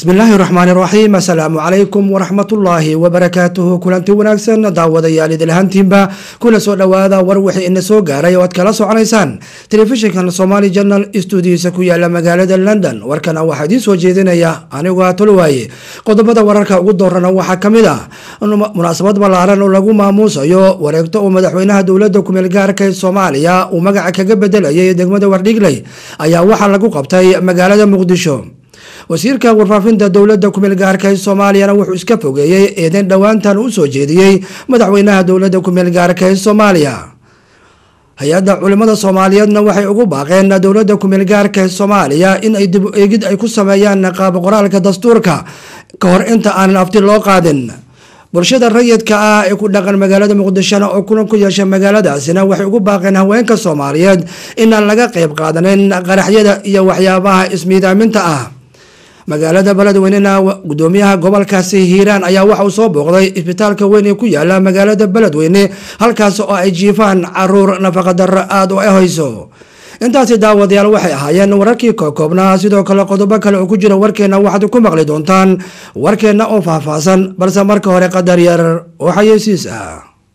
bismillaahi raxmaani raxiim assalaamu calaykum waraxmatullaahi wabarakaatuhu kulanti wanaagsan daawadayaal idilhantiinba kuna soo dhowaada war wixii ina soo gaaray oo aad kala soconaysaan telefishinkan somaali janal stuudiyiisa ku yaala magaalada london warkana waxaa idiin soo jeedinaya anigoo atolowaaye qodobada wararka ugu doorana waxaa ka mid ah munaasabad ballaaran oo lagu maamuusayo wareegto uu madaxweynaha dowladda kumeel gaarka ee soomaaliya uu magaca kaga bedelayay degmada wardhigley ayaa waxaa lagu qabtay magaalada muqdisho wasiirka warfaafinta dowladda kumeel gaarka ee soomaaliyana wuxuu iska fogeeyey eedeyn dhowaantan u soo jeediyey madaxweynaha dowladda kumeel gaarka ee soomaaliya hay-adda culimada soomaaliyeedna waxay ugu baaqeen dowladda kumeel gaarka ee soomaaliya in ay dib eegid ay ku sameeyaan qaab qoraalka dastuurka ka hor inta aanan afti loo qaadin bulshada rayidka ah ee ku dhaqan magaalada muqdishona oo kulan ku yeesha magaaladaasina waxay ugu baaqeen haweenka soomaaliyeed inaan laga qeyb qaadanin qaraxyada iyo waxyaabaha ismiidaaminta ah magaalada beledweynena gudoomiyaha gobolkaasi hiiraan ayaa waxa uu soo booqday isbitaalka weyn ee ku yaala magaalada beledweyne halkaas oo ay jiifaan caruur nafaqadaro aada u ahayso intaasi daawadayaal waxay ahaayeen wararkii kookoobnaa sidoo kale qodobo kale oo ku jira warkeenna waxaad ku maqli doontaan warkeenna oo faahfaahsan balse marka hore qadar yar oo xayeysiis ah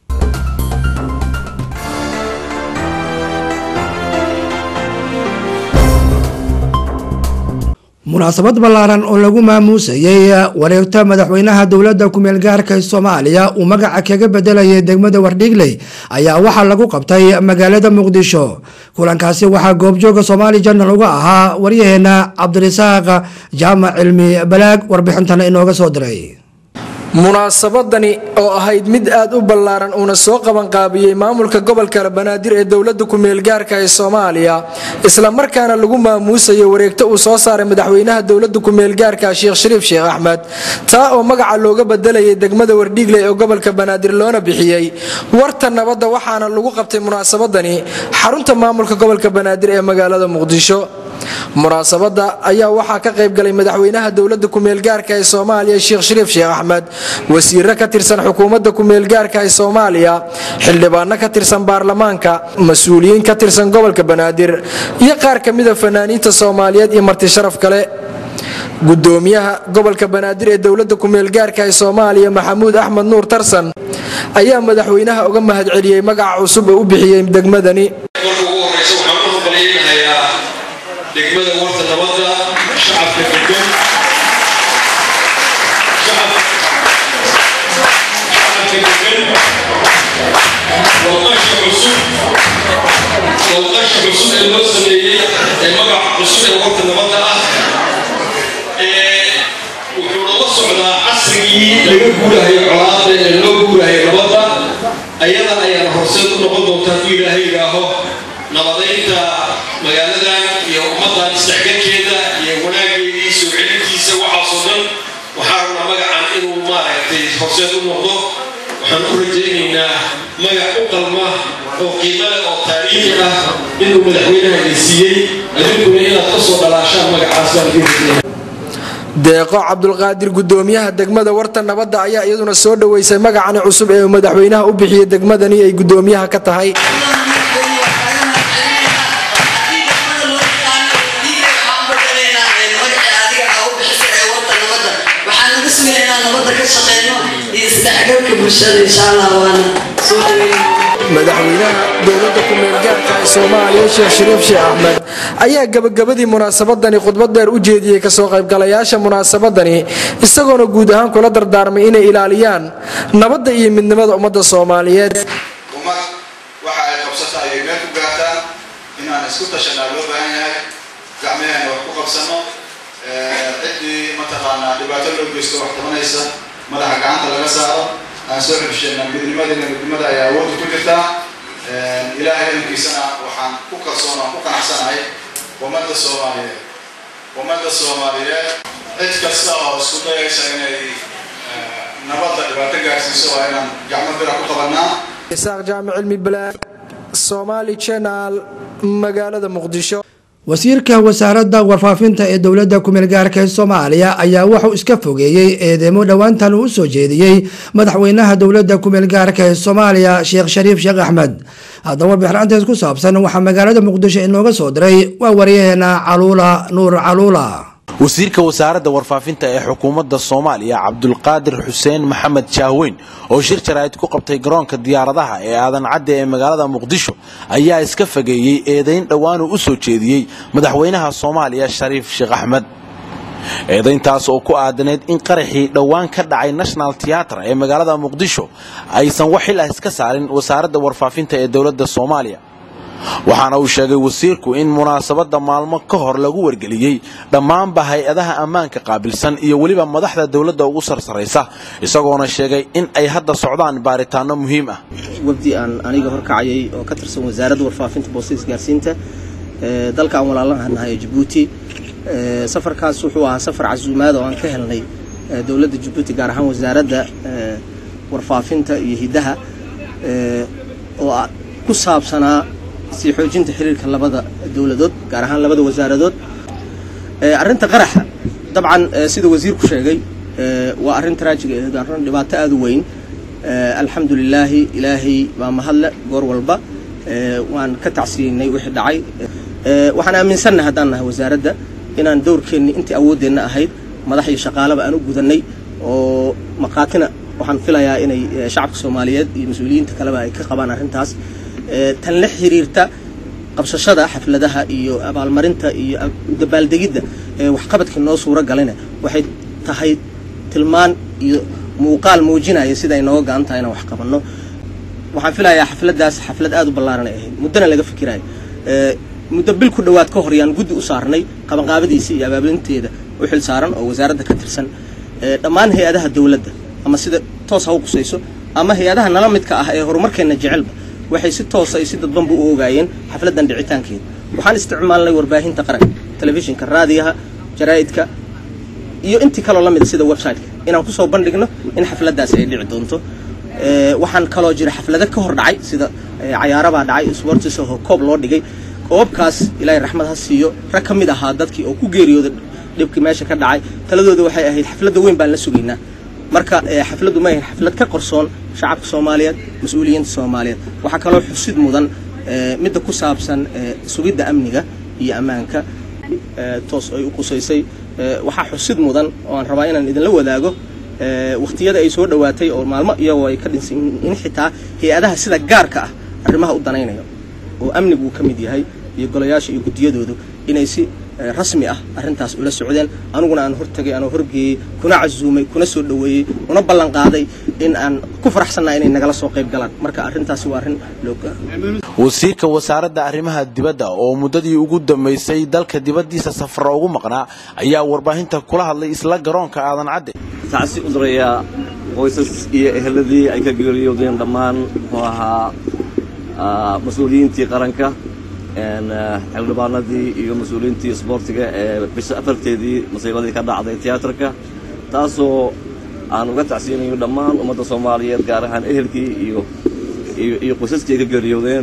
munaasabad ballaaran oo lagu maamuusayay wareegto madaxweynaha dowladda kumeel gaarka ee soomaaliya uu magaca kaga bedelayay degmada wardhigley ayaa waxaa lagu qabtay magaalada muqdisho kulankaasi waxaa goobjooga soomaali janal uga ahaa waryaheena cabdirasaaq jaamac cilmi balaag warbixintana inooga soo diray munaasabadani oo ahayd mid aad u ballaaran uuna soo qabanqaabiyey maamulka gobolka banaadir ee dowladda kumeelgaarka ee soomaaliya islamarkaana lagu maamuusayo wareegto uu soo saaray madaxweynaha dowladda kumeelgaarka sheekh shariif sheekh axmed taa oo magaca looga bedelayay degmada wardhiigley ee gobolka banaadir loona bixiyey warta nabadda waxaana lagu qabtay munaasabadani xarunta maamulka gobolka banaadir ee magaalada muqdisho munaasabada ayaa waxaa ka qaybgalay madaxweynaha dowladda kumeelgaarka ee soomaaliya sheekh shariif sheekh axmed wasiiro ka tirsan xukuumadda kumeelgaarka ee soomaaliya xildhibaano ka tirsan baarlamaanka mas-uuliyiin ka tirsan gobolka banaadir iyo qaar ka mida fanaaniinta soomaaliyeed iyo marti sharaf kale gudoomiyaha gobolka banaadir ee dowladda kumeelgaarka ee soomaaliya maxamuud axmed nuur tarsan ayaa madaxweynaha uga mahadceliyey magaca cusub oo u bixiyey degmadani degmada warta nabadda shacabka degan walqasha cusub walqasha cusub ee loo sameeyey ee magaca cusub ee warta nabadda ah wuxuu nala socdaa casrigii laga guurahayo colaada ee loo guurahayo nabadda ayada ayaana horseed u noqon doontaa ku ilaahay idhaaho nabadaynta magaaladan iyo ummadan isdhexgalkeeda iyo wanaageedii soo celintiisa waxaasoo dhan waxaa rabnaa magacan inuu maaragtay horseed u noqdo waxaan u rajaynaynaa magac u qalma oo qiimale oo taariikhi ah inuu madaxweynaha siiyey adinkuna inaad ka soo dhalaashaan magacaas baan deeqo cabdulqaadir gudoomiyaha degmada warta nabadda ayaa iyaduna soo dhoweysay magacani cusub ee madaxweynaha u bixiyey degmadani ay gudoomiyaha ka tahay madaxweynaha dowladda kumeelgaarka ee soomaaliya sheekh shariif sheekh axmed ayaa gabagabadii munaasabadani khudbad dheer u jeediyey kasoo qaybgalayaasha munaasabadani isagoona guud ahaan kula dardaarmay inay ilaaliyaan nabadda iyo midnimada ummadda soomaaliyeed ummad waxa ay qabsata ayay meel ku gaartaan inaan isku tashanaa loo baahan yahay gacmaheenna wax ku qabsano ciddii mataqaanaa dhibaato loo geysto wax tabanaysa madaxa gacanta laga saaro aan soo xibsheenna midnimadina midnimada ayaa awoodda ku jirtaa ilaahay idankiisana waxaan ku kalsoon aan ku qanacsanahay ummadda soomaaliyeed ummadda soomaaliyeed cid kasta oo isku dayaysa inay nabadda dhibaato gaarsiiso waa inaan gacmo bira ku qabanaa isaaq jaamic cilmi balaag somaali channel magaalada muqdisho wasiirka wasaaradda warfaafinta ee dowladda kumeel gaarka ee soomaaliya ayaa wuxuu iska fogeeyey eedeemo dhowaantan uu usoo jeediyey madaxweynaha dowladda kumeel gaarka ee soomaaliya sheekh shariif sheekh axmed haddaba bixraanteed ku saabsan waxaa magaalada muqdisho inooga soo diray waa waryaheena caluula nuur caluula wasiirka wasaaradda warfaafinta ee xukuumadda soomaaliya cabdulqaadir xuseen maxamed jaahweyn oo shir jaraa'id ku qabtay garoonka diyaaradaha ee aadan cadde ee magaalada muqdisho ayaa iska fageeyey eedayn dhowaanuu u soo jeediyey madaxweynaha soomaaliya shariif sheekh axmed eedayntaas oo ku aadaneyd in qaraxii dhowaan ka dhacay national tiyaatra ee magaalada muqdisho aysan wax xil ah iska saarin wasaaradda warfaafinta ee dowladda soomaaliya waxaana uu sheegay wasiirku in munaasabadda maalmo ka hor lagu wargeliyey dhammaanba hay-adaha ammaanka qaabilsan iyo weliba madaxda dowladda ugu sarsaraysa isagoona sheegay in ay hadda socdaan baaritaano muhiim ah wafdi aan aniga horkacayay oo ka tirsan wasaaradda warfaafinta boostada isgaarsiinta dalka aan walaalanaha nahay ee jabuuti safarkaas wuxuu ahaa safar casuumaad oo aan ka helnay dowladda jabuuti gaar ahaan wasaaradda warfaafinta iyo hiddaha oo ku saabsanaa sii xoojinta xiriirka labada dowladood gaar ahaan labada wasaaradood arrinta qaraxa dabcan sida wasiirku sheegay waa arrin taraajiga aheed arrin dhibaato aada u weyn alxamdu lilaahi ilaahay baa mahadle goor walba waan ka tacsiyeynay wixii dhacay waxaan aaminsannahay haddaan nahay wasaaradda inaan dowrkeenni intii awooddeenna ahayd madax iyo shaqaalaba aan u gudannay oo maqaatina waxaan filayaa inay shacabka soomaaliyeed iyo mas-uuliyiinta kaleba ay ka qabaan arrintaas tan la xiriirta qabsashada xafladaha iyo abaalmarinta iyo dabaaldegidda waxqabadkii noo suuro galina waxay tahay tilmaan iyo muuqaal muujinaya sida ay nooga go-an tahay inaan wax qabanno waxaan filayaa xafladdaas xaflad aada u ballaaran ay ahayd muddona laga fikiraayo muddo bil ku dhowaad ka hor yaan guddi u saarnay qabanqaabadiisa iyo abaabulinteeda u xil saaran oo wasaaradda ka tirsan dhammaan hay-adaha dowladda ama sida toos ha u qusayso ama hay-adaha nala midka ah ee horumarkeenna jecelba waxay si toosa iyo si dadbanba u ogaayeen xafladdan dhicitaankeeda waxaan isticmaalnay warbaahinta qaranka telefishinka raadiyaha jaraa'idka iyo intii kaloo la mida sida websiteka inaan kusoo bandhigno in xafladdaasi ay dhici doonto waxaan kaloo jira xaflado ka hor dhacay sida cayaarabaa dhacay sportis oo koob loo dhigay koobkaas ilaahay raxmad ha siiyo rag ka mid ahaa dadkii oo ku geeriyooda dhibkii meesha ka dhacay taladooda waxay ahayd xafladda weyn baan la sugaynaa marka xafladdu ma ahayn xaflad ka qorsoon shacabka soomaaliyeed mas-uuliyiinta soomaaliyeed waxaa kaloo xusid mudan midda ku saabsan sugidda amniga iyo ammaanka toos ay u qusaysay waxaa xusid mudan oo aan rabaa inaan idinla wadaago wakhtiyada ay soo dhowaatay oo maalmo iyagoo ay ka dhinsan in xitaa hay-adaha sida gaarka ah arrimaha u danaynayo oo amnigu uu ka mid yahay iyo golayaasha iyo guddiyadoodu inay si rasmi ah arrintaas ula socdeen aniguna aan hortagay anoo horgeeyey kuna casuumay kuna soo dhoweeyey una ballan qaaday in aan ku faraxsannaha inay nagala soo qayb galaan marka arrintaasi waa arrin loo wasiirka wasaaradda arrimaha dibadda oo muddadii ugu dambaysay dalka dibaddiisa safara ugu maqnaa ayaa warbaahinta kula hadlay isla garoonka aadan cadde tacsi u dirayaa qoysas iyo eheladii ay ka geeriyoodeen dhammaan muxuu ahaa mas-uuliyiintii qaranka xildhibaanadii iyo mas-uuliyiintii isboortiga ee bisha afarteedii masiibadii ka dhacday tiyaatarka taasoo aan uga tacsiyanayo dhammaan ummadda soomaaliyeed gaar ahaan ehelkii iyo iyo qoysaskii ay ka geeriyoodeen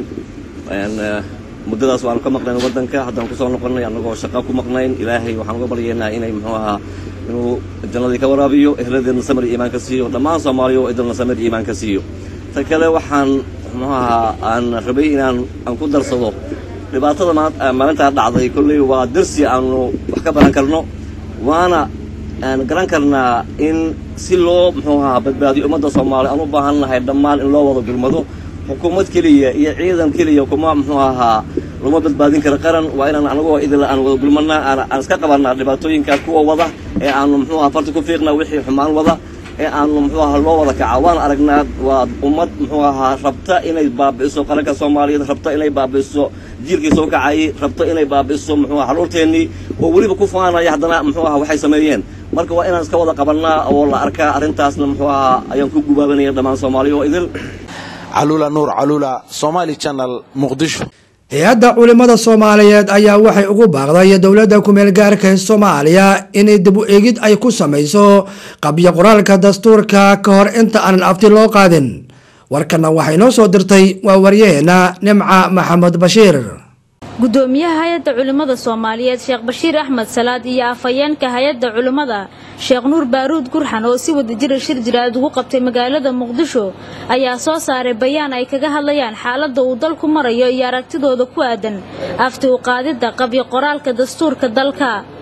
muddadaas waanu ka maqnayn waddanka haddaan kusoo noqonnay annagoo shaqa ku maqnayn ilaahay waxaan uga baryaynaa inay muxuu ahaa inuu jannadii ka waraabiyo eheladeedna samir iyo iimaan ka siiyo dhammaan soomaaliya oo idilna samir iyo iimaan ka siiyo ta kale waxaan muxuu ahaa aan rabay inaan aan ku darsado dhibaatada maalintaa dhacday kolley waa darsi aanu wax ka baran karno waana aan garan karnaa in si loo muxuu ahaa badbaadiyo ummadda soomaaliya aan u baahan nahay dhammaan in loo wada gurmado xukuumad keliya iyo ciidan keliya kuma muxuu ahaa lama badbaadin kara qaran waa inaan anagoo idil aan wada gulmanaa aan iska qabanaa dhibaatooyinkaas kuwa wada ee aanu muxuu ahaa farti ku fiiqnaa wixii xumaan wada ee aanu muxuu ahaa loo wada kaca waan aragnaa waa ummad muxuu ahaa rabta inay baabi'iso qaranka soomaaliyeed rabta inay baabi'iso jiilkii soo kacayay rabta inay baabi'iso muxuu ahaa xaluurteennii oo weliba ku faanaya haddana muxuu ahaa waxay sameeyeen marka waa inaan iska wada qabannaa oo la arkaa arrintaasna muxuu ahaa ayaan ku gubaabanaya dhammaan soomaaliya oo idil caluula nuur caluula somaali channel muqdisho hay-adda culimmada soomaaliyeed ayaa waxay ugu baaqday dowladda kumeel gaarka ee soomaaliya inay dib u eegid ay ku samayso qabyo qoraalka dastuurka ka hor inta aanan afti loo qaadin warkana waxay noo soo dirtay waa waryaheena nimca maxamed bashiir gudoomiyaha hay-adda culimmada soomaaliyeed sheekh bashiir axmed salaad iyo afhayeenka hay-adda culimmada sheekh nuur baaruud gurxan oo si wadajira shir jiraad ugu qabtay magaalada muqdisho ayaa soo saaray bayaan ay kaga hadlayaan xaaladda uu dalku marayo iyo aragtidooda ku aadan afti u qaadidda qabyo qoraalka dastuurka dalka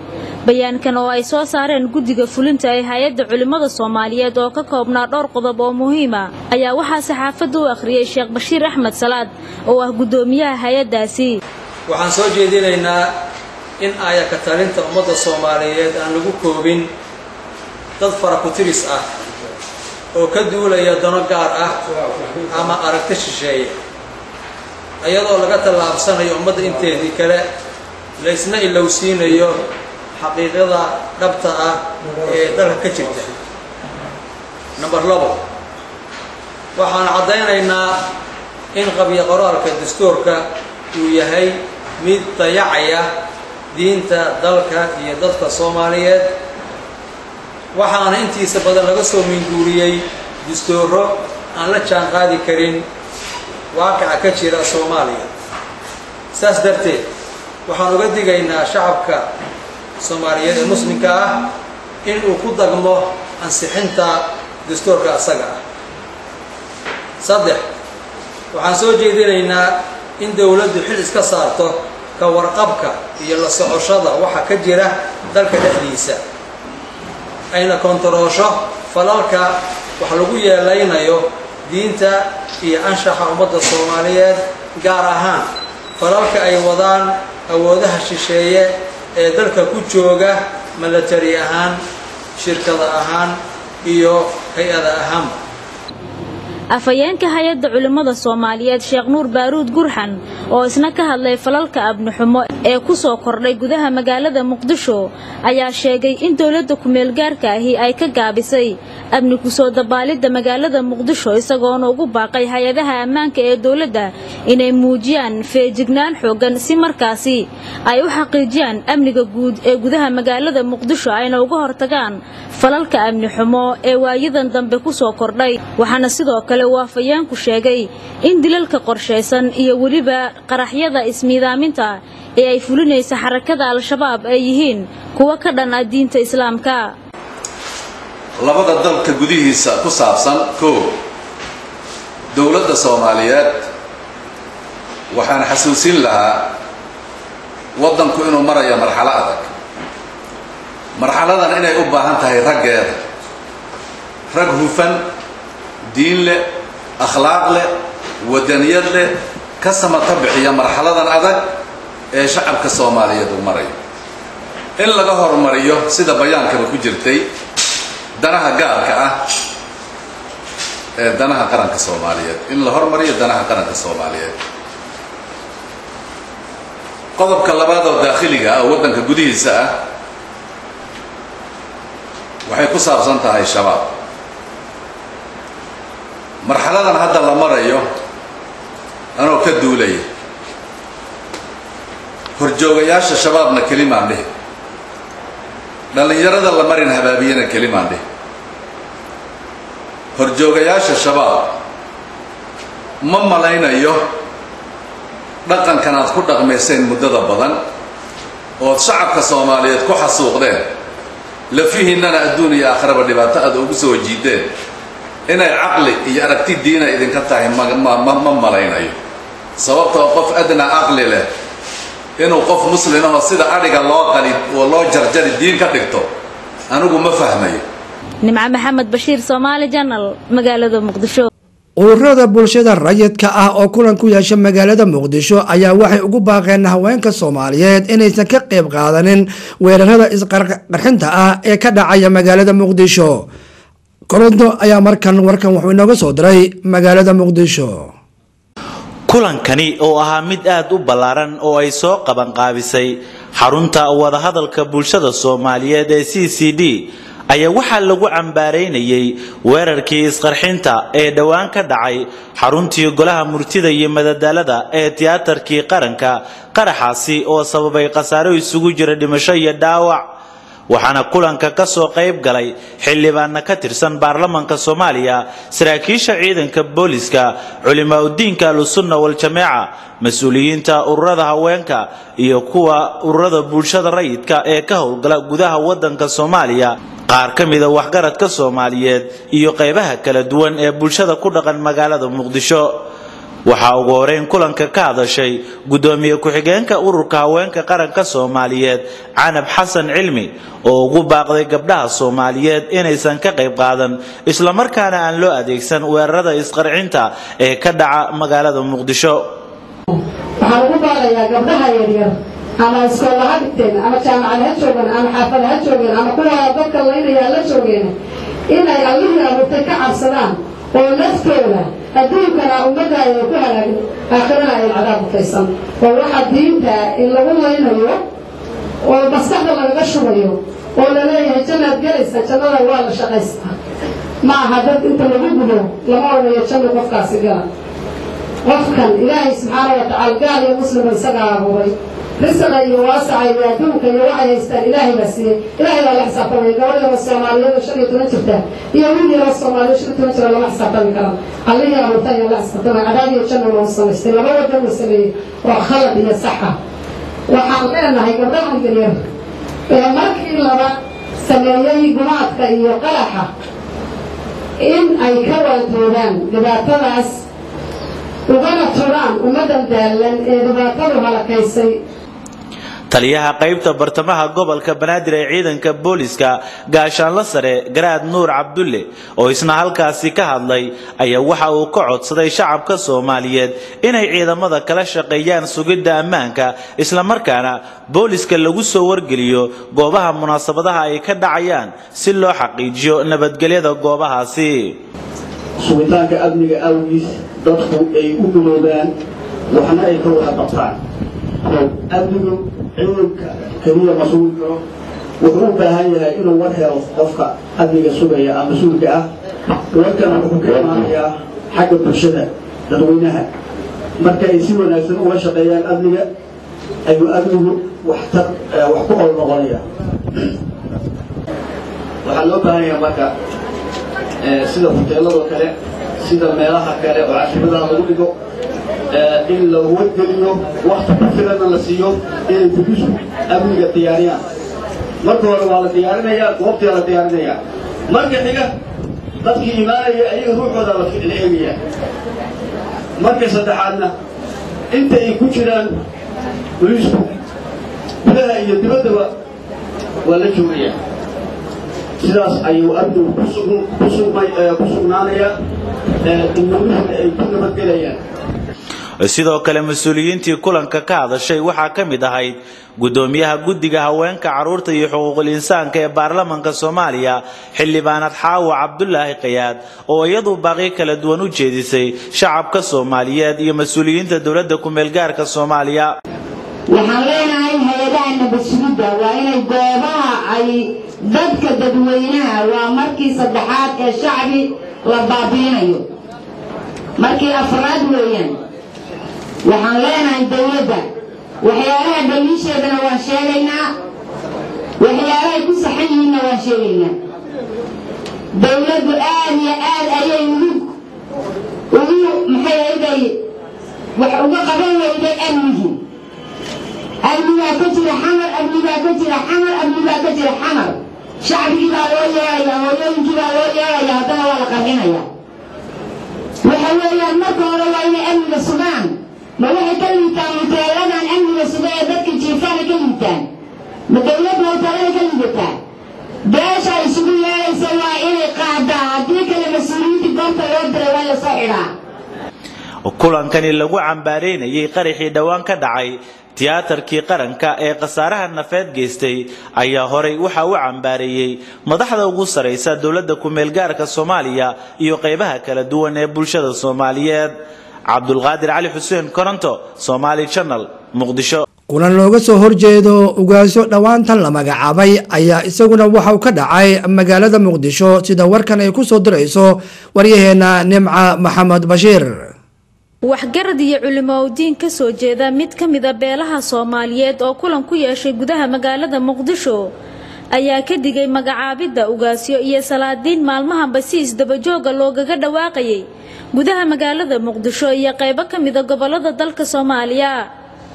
bayaankan oo ay soo saareen guddiga fulinta ee hay-adda culimmada soomaaliyeed oo ka koobnaa dhowr qodob oo muhiima ayaa waxaa saxaafadda u akhriyey sheekh bashiir axmed salaad oo ah guddoomiyaha hay-addaasi waxaan soo jeedinaynaa in aayaka talinta ummadda soomaaliyeed aan lagu koobin dad farakutiris ah oo ka duulaya dano gaar ah ama aragti shisheeye iyadoo laga tallaabsanayo ummadda inteedii kale laysna ilowsiinayo xaqiiqada dhabta ah ee dalka ka jirta number labo waxaan caddaynaynaa in qabyo qoraalka dastuurka uu yahay mid dayacaya diinta dalka iyo dadka soomaaliyeed waxaana intiisa badan laga soo minguuriyey dastuuro aan la jaan qaadi karin waaqica ka jira soomaaliya saas darteed waxaan uga digaynaa shacabka soomaaliyeed ee muslimka ah in uu ku dagmo ansixinta dastuurka asaga ah saddex waxaan soo jeedinaynaa in dowladdu xil iska saarto ka warqabka iyo la socoshada waxa ka jira dalka dhexdiisa ayna kontaroosho falalka wax lagu yeelaynayo diinta iyo anshaxa ummadda soomaaliyeed gaar ahaan falalka ay wadaan awoodaha shisheeye ee dalka ku jooga milatari ahaan shirkada ahaan iyo hay-ada ahaanba afhayeenka hay-adda culimmada soomaaliyeed sheekh nuur baaruud gurxan oo isna ka hadlay falalka abnixumo ee ku soo kordhay gudaha magaalada muqdisho ayaa sheegay in dowladda ku-meelgaarka ahi ay ka gaabisay amni kusoo dabaalidda magaalada muqdisho isagoona ugu baaqay hay-adaha ammaanka ee dowladda inay muujiyaan feejignaan xooggan si markaasi ay u xaqiijiyaan amniga guud ee gudaha magaalada muqdisho ayna uga hortagaan falalka amni xumo ee waayadan dambe ku soo kordhay waxaana sidoo kale uu afhayeenku sheegay in dilalka qorshaysan iyo weliba qaraxyada ismiidaaminta ee ay fulinaysa xarakada al-shabaab ay yihiin kuwo ka dhan ah diinta islaamka labada dalka gudihiisa ku saabsan koo dowladda soomaaliyeed waxaan xasuusin lahaa waddanku inuu marayo marxalo adag marxaladan inay u baahan tahay raggeeda rag hufan diin leh akhlaaq leh wadaniyad leh ka samata bixiya marxaladan adag ee shacabka soomaaliyeed uu marayo in laga horumariyo sida bayaankaba ku jirtay danaha gaarka ah ee danaha qaranka soomaaliyeed in la horumariyo danaha qaranka soomaaliyeed qodobka labaad oo daakhiliga ah oo waddanka gudihiisa ah waxay ku saabsan tahay shabaab marxaladan hadda la marayo anoo ka duulaya horjoogayaasha shabaabna kelimaan dhihi dhallinyarada la marin habaabiyana kelimaan dhihi horjoogayaasha shabaab ma malaynayo dhaqankan aad ku dhaqmayseen muddada badan ood shacabka soomaaliyeed ku xasuuqdeen lafihiinnana adduun iyo aakhiraba dhibaato aad ugu soo jiideen inay caqli iyo aragti diina idinka tahay ma malaynayo sababtoo qof adnaa caqli leh inuu qof muslimahoo sida adhiga loo qali oo loo jarjari diin ka dhigto anigu ma fahmayo nimco maxamed bashiir soomaali janal magaalada muqdisho ururada bulshada rayidka ah oo kulan ku yeesha magaalada muqdisho ayaa waxay ugu baaqeen haweenka soomaaliyeed inaysan ka qayb qaadanin weerarada isqarxinta ah ee ka dhacaya magaalada muqdisho koronto ayaa markan warkan wuxuu inooga soo diray magaalada muqdisho kulankani oo ahaa mid aad u ballaaran oo ay soo qabanqaabisay xarunta wadahadalka bulshada soomaaliyeed ee c c d ayaa waxaa lagu cambaaraynayay weerarkii isqarxinta ee dhowaan ka dhacay xaruntii golaha murtida iyo madadaalada ee tiyaatarkii qaranka qaraxaasi oo sababay khasaaro isugu jira dhimasho iyo dhaawac waxaana kulanka ka soo qayb galay xildhibaana ka tirsan baarlamanka soomaaliya saraakiisha ciidanka booliska culimaauddiinka ahlusunna wal-jameeca mas-uuliyiinta ururada haweenka iyo kuwa ururada bulshada rayidka ee ka howlgala gudaha waddanka soomaaliya qaar ka mida waxgaradka soomaaliyeed iyo qaybaha kala duwan ee bulshada ku dhaqan magaalada muqdisho waxaa ugu horeyn kulanka ka hadashay gudoomiye ku-xigeenka ururka haweenka qaranka soomaaliyeed canab xasan cilmi oo ugu baaqday gabdhaha soomaaliyeed inaysan ka qayb qaadan islamarkaana aan loo adeegsan weerarada isqarcinta ee ka dhaca magaalada muqdisho waxaan ugu baaqayaa gabdhaha yaryar ama iskoolla ha dhigteen ama jaamacad ha joogeen ama xaafad ha joogeen ama kuwa dadka laynayaa la joogeen inay allihii abuurtay ka cabsadaan oo naftooda adduunkana ummadda ay ku halaagin aakhirana ay cadaab butaysan oo waxa diinta in lagu laynayo oo maskaxda lagaga shubayo oo la leeyahay jannaad gelaysa jannada waa la shaqaystaa ma aha dad inta lagu gudo lama odhanayo janno qofkaasi gala qofkan ilaahay subxaana wa tacaala gaal iyo muslima isagaa abuuray risiqa iyo waasaca iyo adduunka iyo waxay haystaan ilaahay baa siiyey ilaahay baa la xisaabtamaya gabadh yaro soomaaliyeed oo shan iyo toban jirta iyo wiil yaro soomaaliyeed shan iyo toban jira lama xisaabtami karan allihii abuurta ayaa la xisaabtamaya cadaab iyo janna loo samaystay laba wadan uu sameeyey oo khalad iyo saxa waxaan leenahay gabdhahan yaryar ee markii laba sameeyey gumaadka iyo qalaxa in ay ka waantoodaan dhibaatadaas ugana turaan ummaddan daallan ee dhibaatadu halakaysay taliyaha qaybta bartamaha gobolka banaadir ee ciidanka booliska gaashaanla sare garaad nuur cabdulle oo isna halkaasi ka hadlay ayaa waxa uu ka codsaday shacabka soomaaliyeed inay ciidamada kala shaqeeyaan sugidda ammaanka islamarkaana booliska lagu soo wargeliyo goobaha munaasabadaha ay ka dhacayaan si loo xaqiijiyo nabadgelyada goobahaasi sugitaanka amniga awgiis dadku ay u guloobaan waxna ay ka wada qabtaan amnigu ciidanka keliya ma sugi karo wuxuu u baahan yahay inuu war helo qofka amniga sugaya ama mas-uulka ah warkana wuxuu ka imaanayaa xagga bulshada dadweynaha marka ay si wanaagsan uga shaqeeyaan amniga ayuu amnigu waxtar wax ku ol noqonaya waxaa loo baahan yahay marka sida hoteeladoo kale sida meelaha kale oo cashimadaha lagu dhigo in la wadgeliyo wakti ku filana la siiyo inay bulisku amniga diyaariyaan marka hore waa la diyaarinayaa goobtaa la diyaarinayaa marka xiga dadkii imaanaya ayaga ruuxooda la eegayaa marka saddexaadna inta ay ku jiraan bulisku gudaha iyo dibaddaba waa la joogayaa sidaas ayuu amnigu ku sugnaanayaa inamihina ay ku nabadgelayaan sidoo kale mas-uuliyiintii kulanka ka hadashay waxaa ka mid ahayd gudoomiyaha guddiga haweenka carruurta iyo xuquuqul insaanka ee baarlamanka soomaaliya xildhibaanad xaawa cabdulaahi kayaad oo iyadu baaqyo kala duwan u jeedisay shacabka soomaaliyeed iyo mas-uuliyiinta dowladda ku-meelgaarka soomaaliya waxaan leenahay hay-adaha nabadsugidda waa inay goobaha ay dadka dadweynaha waa markii saddexaad ee shacbi la baabiinayo markii afraad weeyaan waxaan leenahay dowladda waxyaalaha dhaliisheedana waan sheegaynaa waxyaalahay ku saxan yihiinna waan sheegaynaa dowladdu aad iyo aad ayay ugu ugu maxay ayday wax uga qaban weyday amnigii amnigaa ka jira xamar amnigaa ka jira xamar amnigaa ka jira xamar shacbigii baa loo yeeraya hooyooyinkii baa loo yeeraya haddana waa la qarxinaya waxa weeyaan marka hore waa inay amniga sugaan ma waxay ka liitaan hoteeladan amniga suga ee dadka jiifaana ka liitaan ma dowladda hoteelada ka liidataa beesha isugu yeeraysa waa inay qaadaa haddii kale mas-uuliyiintii goobta loo diray waa la soo xidhaa kulankani lagu cambaareynayay qaraxii dhowaan ka dhacay tiyaatarkii qaranka ee khasaaraha nafeed geystay ayaa horay waxa uu cambaareeyey madaxda ugu saraysa dowladda ku-meelgaarka soomaaliya iyo qaybaha kala duwan ee bulshada soomaaliyeed cabdulqaadir cali xuseen koronto somaali channel muqdisho kulan looga soo horjeedo ugaasyo dhowaantan la magacaabay ayaa isaguna waxauu ka dhacay magaalada muqdisho sida warkan ay ku soo dirayso waryaheena nimca maxamed bashiir waxgarad iyo culimo diin ka soo jeeda mid ka mida beelaha soomaaliyeed oo kulan ku yeeshay gudaha magaalada muqdisho ayaa ka digay magacaabidda ugaasyo iyo salaadiin maalmahanba si isdabajooga loogaga dhawaaqayay gudaha magaalada muqdisho iyo qaybo ka mida gobolada dalka soomaaliya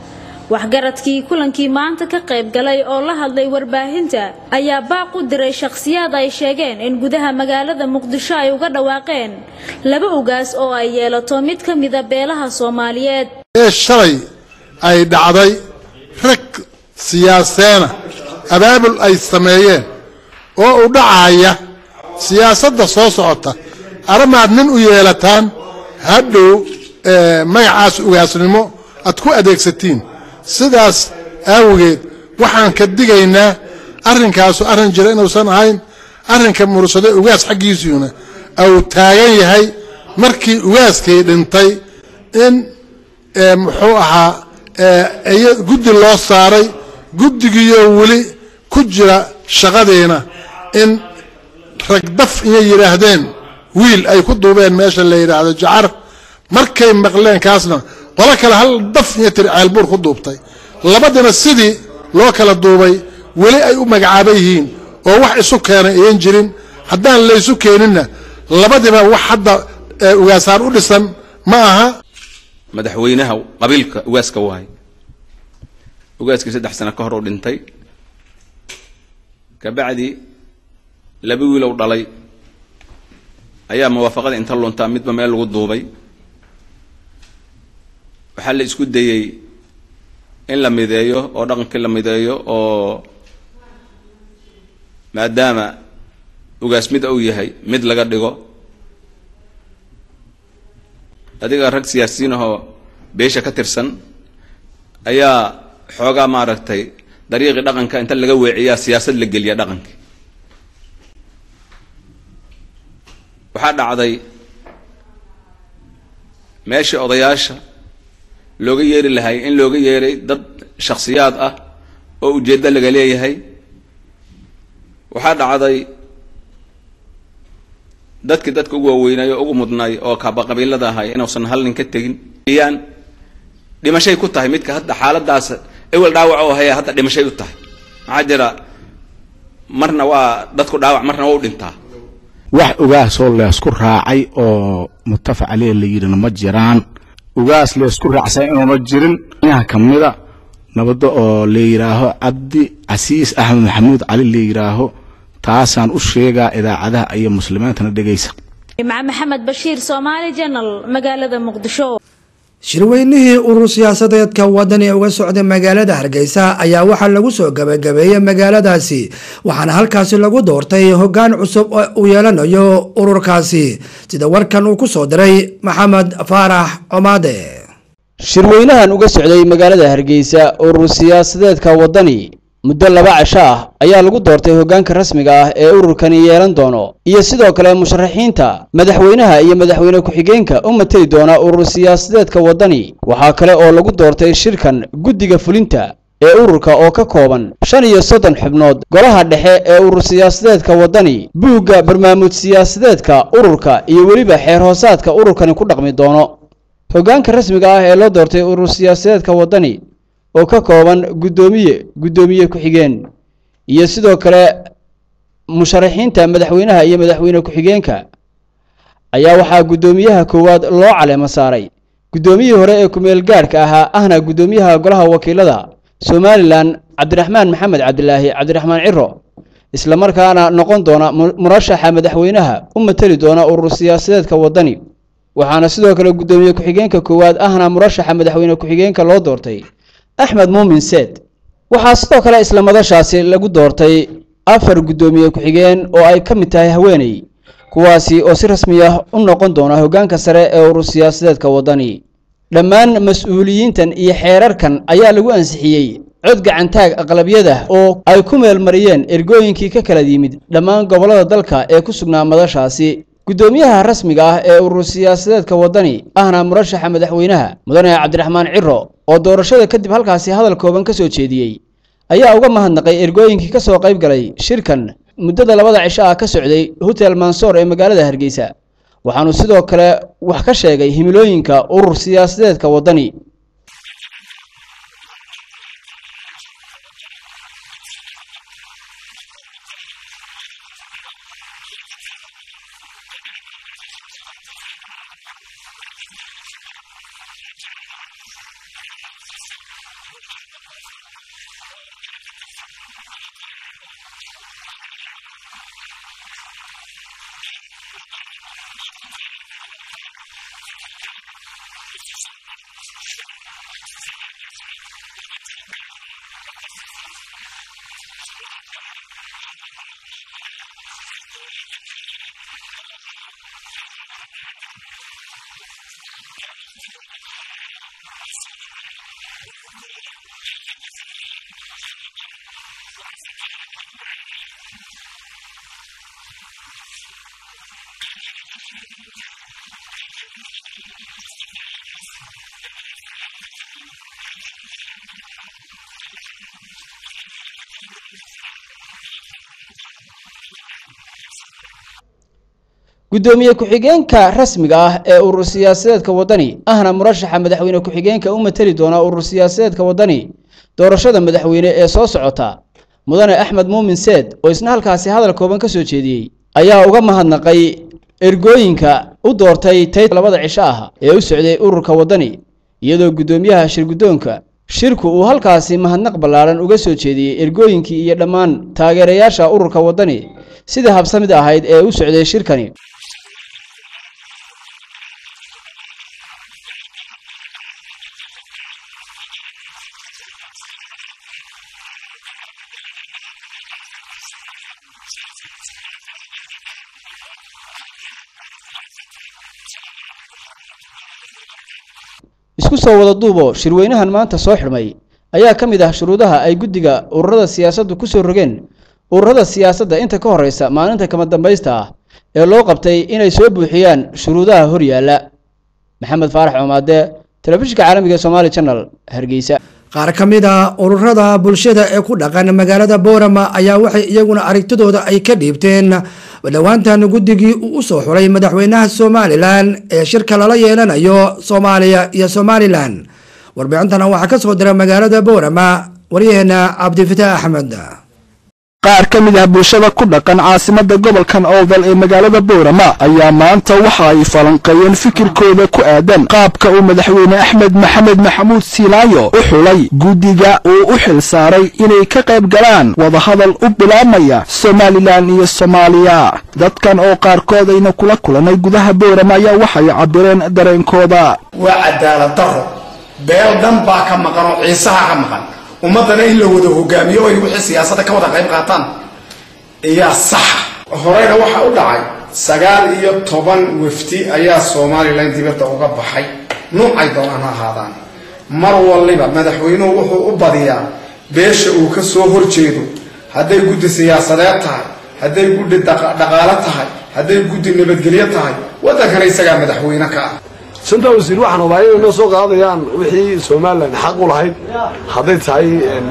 waxgaradkii kulankii maanta ka qayb galay oo la hadlay warbaahinta ayaa baaq u diray shakhsiyaad ay sheegeen in gudaha magaalada muqdisho ay uga dhawaaqeen laba ugaas oo ay yeelato mid ka mida beelaha soomaaliyeed ee shalay ay dhacday rag siyaaseena abaabul ay sameeyeen oo u dhacaya siyaasadda soo socota arrimaad nin u yeelataan hadhow magacaas ugaasnimo aad ku adeegsatiin sidaas aawageed waxaan ka digaynaa arrinkaasu arrin jira inuusan ahayn arrinka mursade ugaas xaggiisuuna au taagan yahay markii ugaaskii dhintay in muxuu ahaa guddi loo saaray guddigiioo weli ku jira shaqadiina in ragdaf inay yidhaahdeen wiil ay ku duubeen meesha la yidhaahdo jacar markay maqleen kaasna qolo kale hal daf iyo tiri ceelbuur ku duubtay labadina sidii loo kala duubay weli ay u magacaaban yihiin oo wax isu keenay ayan jirin haddaan laysu keeninna labadiba wax hadda ugaasaan u dhisan ma aha madaxweynaha qabiilka ugaaska wahay ugaaskii saddex sano ka hor uu dhintay kabacdi laba wiilow dhalay ayaa muwaafaqada inta luntaa midba meel lagu duubay waxaa la isku dayey in la mideeyo oo dhaqankii la mideeyo oo maadaama ugaas mid uu yahay mid laga dhigo adiga rag siyaasiyiin ahoo beesha ka tirsan ayaa xoogaa maaragtay dariiqii dhaqanka inta laga weeciyaa siyaasad la geliya dhaqankii waxaa dhacday meeshii odayaasha looga yeeri lahay in looga yeeray dad shakhsiyaad ah oo ujeeddo laga leeyahay waxaa dhacday dadkii dadka ugu waaweynay oo ugu mudnay oo kaaba qabiilada ahay inuusan hal nin ka tegin iyaan dhimashay ku tahay midka hadda xaaladaas ewel dhaawac oo haya hadda dhimashay u tahay maxaa jira marna waa dadku dhaawac marna waa u dhintaa wax ugaasoo leesku raacay oo mutafac caleh la yidhina ma jiraan ugaas leesku raacsan inuuna jirin inaha ka mida nabadda oo la yidhaaho cabdi casiis axmed maxamuud cali la yidhaaho taasaan u sheegaa idaacadaha iyo muslimiintana dhegaysa jimca maxamed bashiir soomaali janal magaalada muqdisho shirweynihii urur siyaasadeedka wadani ee uga socday magaalada hargeysa ayaa waxaa lagu soo gabagabeeyey magaaladaasi waxaana halkaasi lagu doortay hogaan cusub oo uu yeelanayo ururkaasi sida warkan uu ku soo diray maxamed faarax comaade shirweynahan uga socday magaalada hargeysa urur siyaasadeedka wadani muddo laba casho ah ayaa lagu doortay hoggaanka rasmiga ah ee ururkani yeelan doono iyo sidoo kale musharaxiinta madaxweynaha iyo madaxweyne ku-xigeenka u mateli doona urur siyaasadeedka waddani waxaa kale oo lagu doortay shirkan guddiga fulinta ee ururka oo ka kooban shan iyo soddon xubnood golaha dhexe ee urur siyaasadeedka waddani buugga barnaamij siyaasadeedka ururka iyo weliba xeer hoosaadka ururkani ku dhaqmi doono hoggaanka rasmiga ah ee loo doortay urur siyaasadeedka waddani oo ka kooban guddoomiye guddoomiye ku-xigeen iyo sidoo kale musharaxiinta madaxweynaha iyo madaxweyne ku-xigeenka ayaa waxaa guddoomiyaha koowaad loo caleemo saaray guddoomiyihii hore ee kumeel gaadhka ahaa ahna guddoomiyaha golaha wakiilada somalilan cabdiraxmaan maxamed cabdilaahi cabdiraxmaan ciro islamarkaana noqon doona murashaxa madaxweynaha u mateli doona urur siyaasadeedka waddani waxaana sidoo kale guddoomiye ku-xigeenka koowaad ahna murashaxa madaxweyne ku-xigeenka loo doortay axmed muumin seed waxaa sidoo kale isla madashaasi lagu doortay afar guddoomiye ku-xigeen oo ay ka mid tahay haweeney kuwaasi oo si rasmi ah u noqon doona hoggaanka sare ee urur siyaasadeedka waddani dhammaan mas-uuliyiintan iyo xeerarkan ayaa lagu ansixiyey cod gacantaag aqlabiyada oo ay ku meelmariyeen ergooyinkii ka kala yimid dhammaan gobollada dalka ee ku sugnaa madashaasi guddoomiyaha rasmiga ah ee urur siyaasadeedka waddani ahna murashaxa madaxweynaha mudane cabdiraxmaan ciro oo doorashada kadib halkaasi hadal kooban ka soo jeediyey ayaa uga mahadnaqay ergooyinkii ka soo qayb galay shirkan muddada labada cisho ah ka socday hotel mansoor ee magaalada hargeysa waxaanu sidoo kale wax ka sheegay himilooyinka urur siyaasadeedka waddani gudoomiye ku-xigeenka rasmiga ah ee urur siyaasadeedka wadani ahna murashaxa madaxweyne ku-xigeenka u matali doona urur siyaasadeedka wadani doorashada madaxweyne ee soo socota mudane axmed muumin seed oo isna halkaasi hadal kooban ka soo jeediyey ayaa uga mahadnaqay ergooyinka u doortay tay labada cisho ah ee u socday ururka wadani iyadoo gudoomiyaha shirguddoonka shirku uu halkaasi mahadnaq ballaaran uga soo jeediyey ergooyinkii iyo dhammaan taageerayaasha ururka wadani sida habsamid ahayd ee u socday shirkani isku soo wada duubo shirweynahan maanta soo xidhmay ayaa ka mid ah shuruudaha ay guddiga ururada siyaasaddu ku soo rogeen ururada siyaasadda inta ka horeysa maalinta kama dambaysta ah ee loo qabtay inay soo buuxiyaan shuruudaha hor yaalla maxamed faarax coomaade telefishinka caalamiga ee somaali channel hargeysa qaar ka mid a ururada bulshada ee ku dhaqan magaalada boorama ayaa waxay iyaguna aragtidooda ay ka dhiibteen dhowaantan guddigii uu u soo xulay madaxweynaha somalilan ee shirka lala yeelanayo soomaaliya iyo somalilan warbixintana waxaa ka soo dira magaalada boorama waryaheena cabdifitaax axmed qaar ka mid ah bulshada ku dhaqan caasimada gobolkan oodal ee magaalada boorama ayaa maanta waxa ay falanqeeyeen fikirkooda ku aadan qaabka uu madaxweyne axmed maxamed maxamuud siilaayo u xulay guddiga uu u xil saaray inay ka qayb galaan wadahadal u bilaabmaya somalilan iyo soomaaliya dadkan oo qaarkood ayna kula kulanay gudaha boorama ayaa waxay cabireen dareenkooda waa cadaalad daro beel dhan baa ka maqan oo ciisaha ka maqan ummaddana in la wada hogaamiyo oy wixii siyaasadda ka wada qayb qaataan ayaa saxa horeyna waxaa u dhacay sagaal iyo toban wafdi ayaa somalilan dibadda uga baxay nuucay doonaan ha ahaadaan mar waliba madaxweynuhu wuxuu u badiyaa beesha uu ka soo horjeedo hadday guddi siyaasadeed tahay hadday guddi dhaqaalo tahay hadday guddi nabadgelyo tahay waddankana isagaa madaxweyne ka ah santa wasiir waxaan rabaa inay noo soo qaadayaan wixii somalilan xaq u lahayd hadday tahay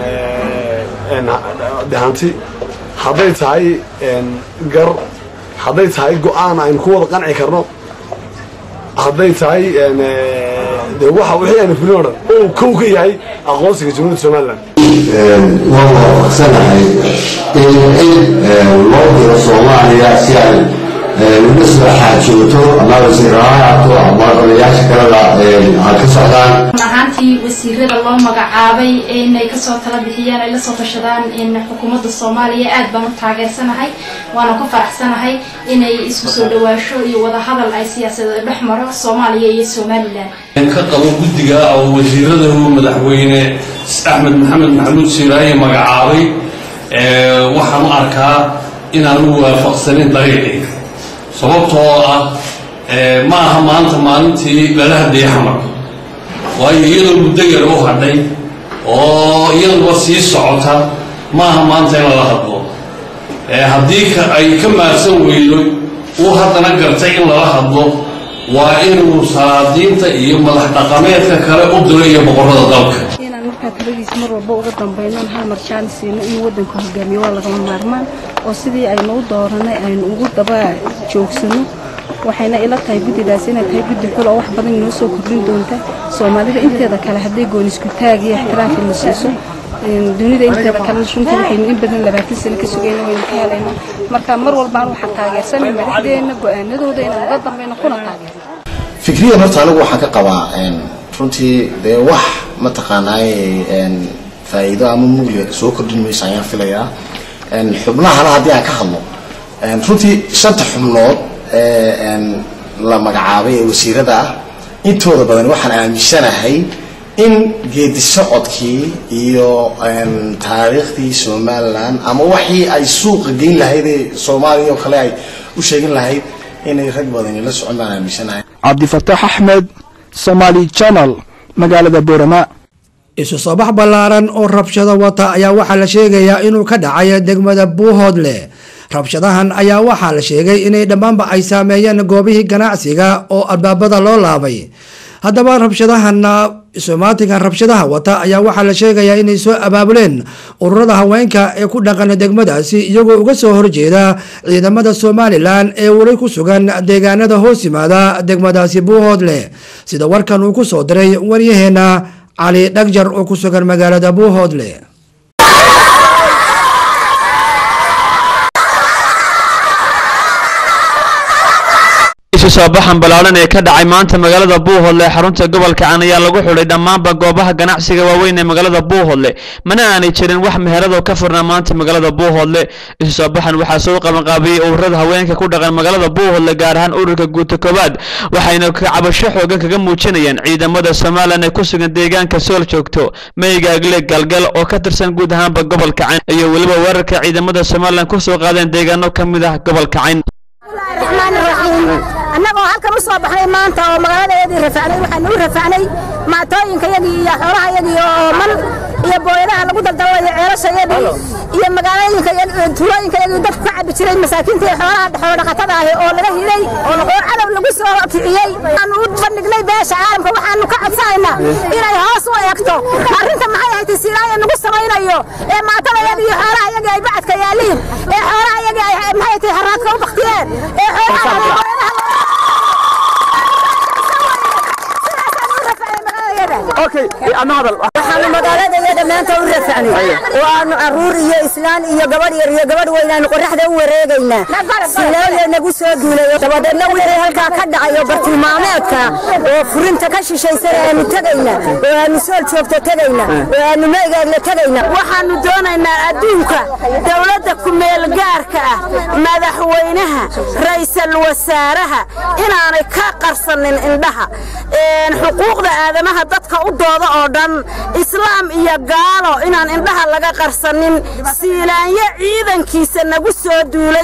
hanti hadday tahay gar hadday tahay go-aan aynu ku wada qanci karno hadday tahay de waxa wixii aynu fulin o dhan oo kow ka yahay aqoonsiga jamhuuriyadda somalilan waan waafaqsanahay in loo diro soomaaliya si ay uga soo xaajooto ama wasiirahaato ama odayaasha kaleda ay ka socdaan ahaantii wasiirada loo magacaabay inay kasoo tala bixiyaan ay lasoo tashadaan xukuumadda soomaaliya aad baan u taageersanahay waana ku faraxsanahay inay isku soo dhawaasho iyo wadahadal ay siyaasadeed dhex maro soomaaliya iyo somalilan ka qabo guddiga oo wasiirada uu madaxweyne axmed maxamed maxamuud siiraaye magacaabay waxaan u arkaa inaanu waafaqsanin dariiqii sababtoo ah ma aha maanta maalintii lala hadlayay xamar waayo iyadoo muddo yar u hadhay oo iyaduba sii socota ma aha maanta in lala hadlo haddii ay ka maarsan weydo uu haddana gartay in lala hadlo waa inuu salaadiinta iyo madax dhaqameedka kale u diro iyo boqorrada dalka inaan markaa taladiisa mar walba uga dambayno hal mar jaanis siino inuu waddanka hogaamiyo waa lagama maarmaan oo sidii aynu u dooranay aynu ugu daba joogsano waxayna ila tahay guddidaas inay tahay guddi xul oo wax badan inoo soo kordhin doonta soomaalida inteeda kale hadday goonisku taag iyo ixtiraafka la siiso dunida inteeda kalena runtii waxaynu in badan labaatan sano ka sugayna waynu ka helayna marka mar walbaan waxaan taageersanay madaxdeenna go-aanadooda inaan uga dambayno kuna taageerno fikriyan horta anigu waxaan ka qabaa runtii dee wax mataqaanaaye faa'iido ama mugliga soo kordhin mayso ayaan filayaa xubnahana haddii aan ka hadlo runtii shanta xubnood ee la magacaabay ee wasiirada ah intooda badan waxaan aaminsanahay in geedi socodkii iyo taariikhdii somalilan ama waxii ay suuqa geyn lahayd ee soomaaliya oo kale ay u sheegin lahayd inay rag badani la socon baan aaminsanahay cabdifataax axmed somaali channel magaalada boorama isu soo bax ballaaran oo rabshado wata ayaa waxaa la sheegayaa inuu ka dhacay degmada buuhoodle rabshadahan ayaa waxaa la sheegay inay dhammaanba ay saameeyeen goobihii ganacsiga oo albaabada loo laabay haddaba rabshadahana somaatinkan rabshadaha wata ayaa waxaa la sheegayaa inay soo abaabuleen ururada haweenka ee ku dhaqan degmadaasi iyagoo uga soo horjeeda ciidamada somalilan ee weli ku sugan deegaanada hoos yimaada degmadaasi buuhoodle sida warkan uu ku soo diray waryaheena cali dhagjar oo ku sugan magaalada buuhoodle isu soo baxan ballaaran ee ka dhacay maanta magaalada buuhodle ee xarunta gobolka can ayaa lagu xidhay dhammaanba goobaha ganacsiga waaweyn ee magaalada buuhodle mana aanay jirin wax meherado ka furnaa maanta magaalada buuhodle isu soo baxan waxaa soo qabanqaabiyey ururada haweenka ku dhaqan magaalada buuhodle gaar ahaan ururka guuta koobaad waxayna cabasho xoogan kaga muujinayaan ciidamada somalilan ee ku sugan deegaanka sool joogto meygaagle galgal oo ka tirsan guud ahaanba gobolka cayn iyo weliba weerarka ciidamada somalilan kusoo qaadeen deegaano ka mid ah gobolka cayn annagoo halkan u soo baxnay maanta oo magaaladaeedii rafacnay waxaanu u rafacnay maatooyinkayagii iyo xoolahayagii oo man iyo booyadaha lagu daldalanayo ceelashayadii iyo magaalooyinka tuulooyinkayagii dadku ka cabi jiray masaakiinta iyo xoolaha xoolodhaqatada ahi oo laga hilay oo cadow lagu soo kiciyey waxaanu u bandhignay beesha caalamka waxaanu ka codsanaynaa inay hoos u eegto arrinta maxay ahayd siiraaya nagu samaynayo ee maatadayadii iyo xoolahayagii ay bacadka yaaliin ee xoolahayagii ay maxay tahay haraadka u baktiyeen ee xoolaha waxaanu magaaladayada maanta u rafacnay waanu caruur iyo islaan iyo gabadh yar iyo gabadh weynaanu qoraxda u wareegaynaa silaayo nagu soo duulayo dabadeedna wixii halkaa ka dhacayo bartilmaameedka oo furinta ka shishaysana aanu tegayna oo aanu sool joogto tegayna oo aanu meegaagla tegayna waxaanu doonaynaa adduunka dowladda kumeel gaarka ah madaxweynaha ra'iisul wasaaraha inaanay ka qarsanin indhaha xuquuqda aadamaha dadka u dooda oo dhan islaam iyo gaalo inaan indhaha laga qarsanin siilaanyo ciidankiisa nagu soo duulay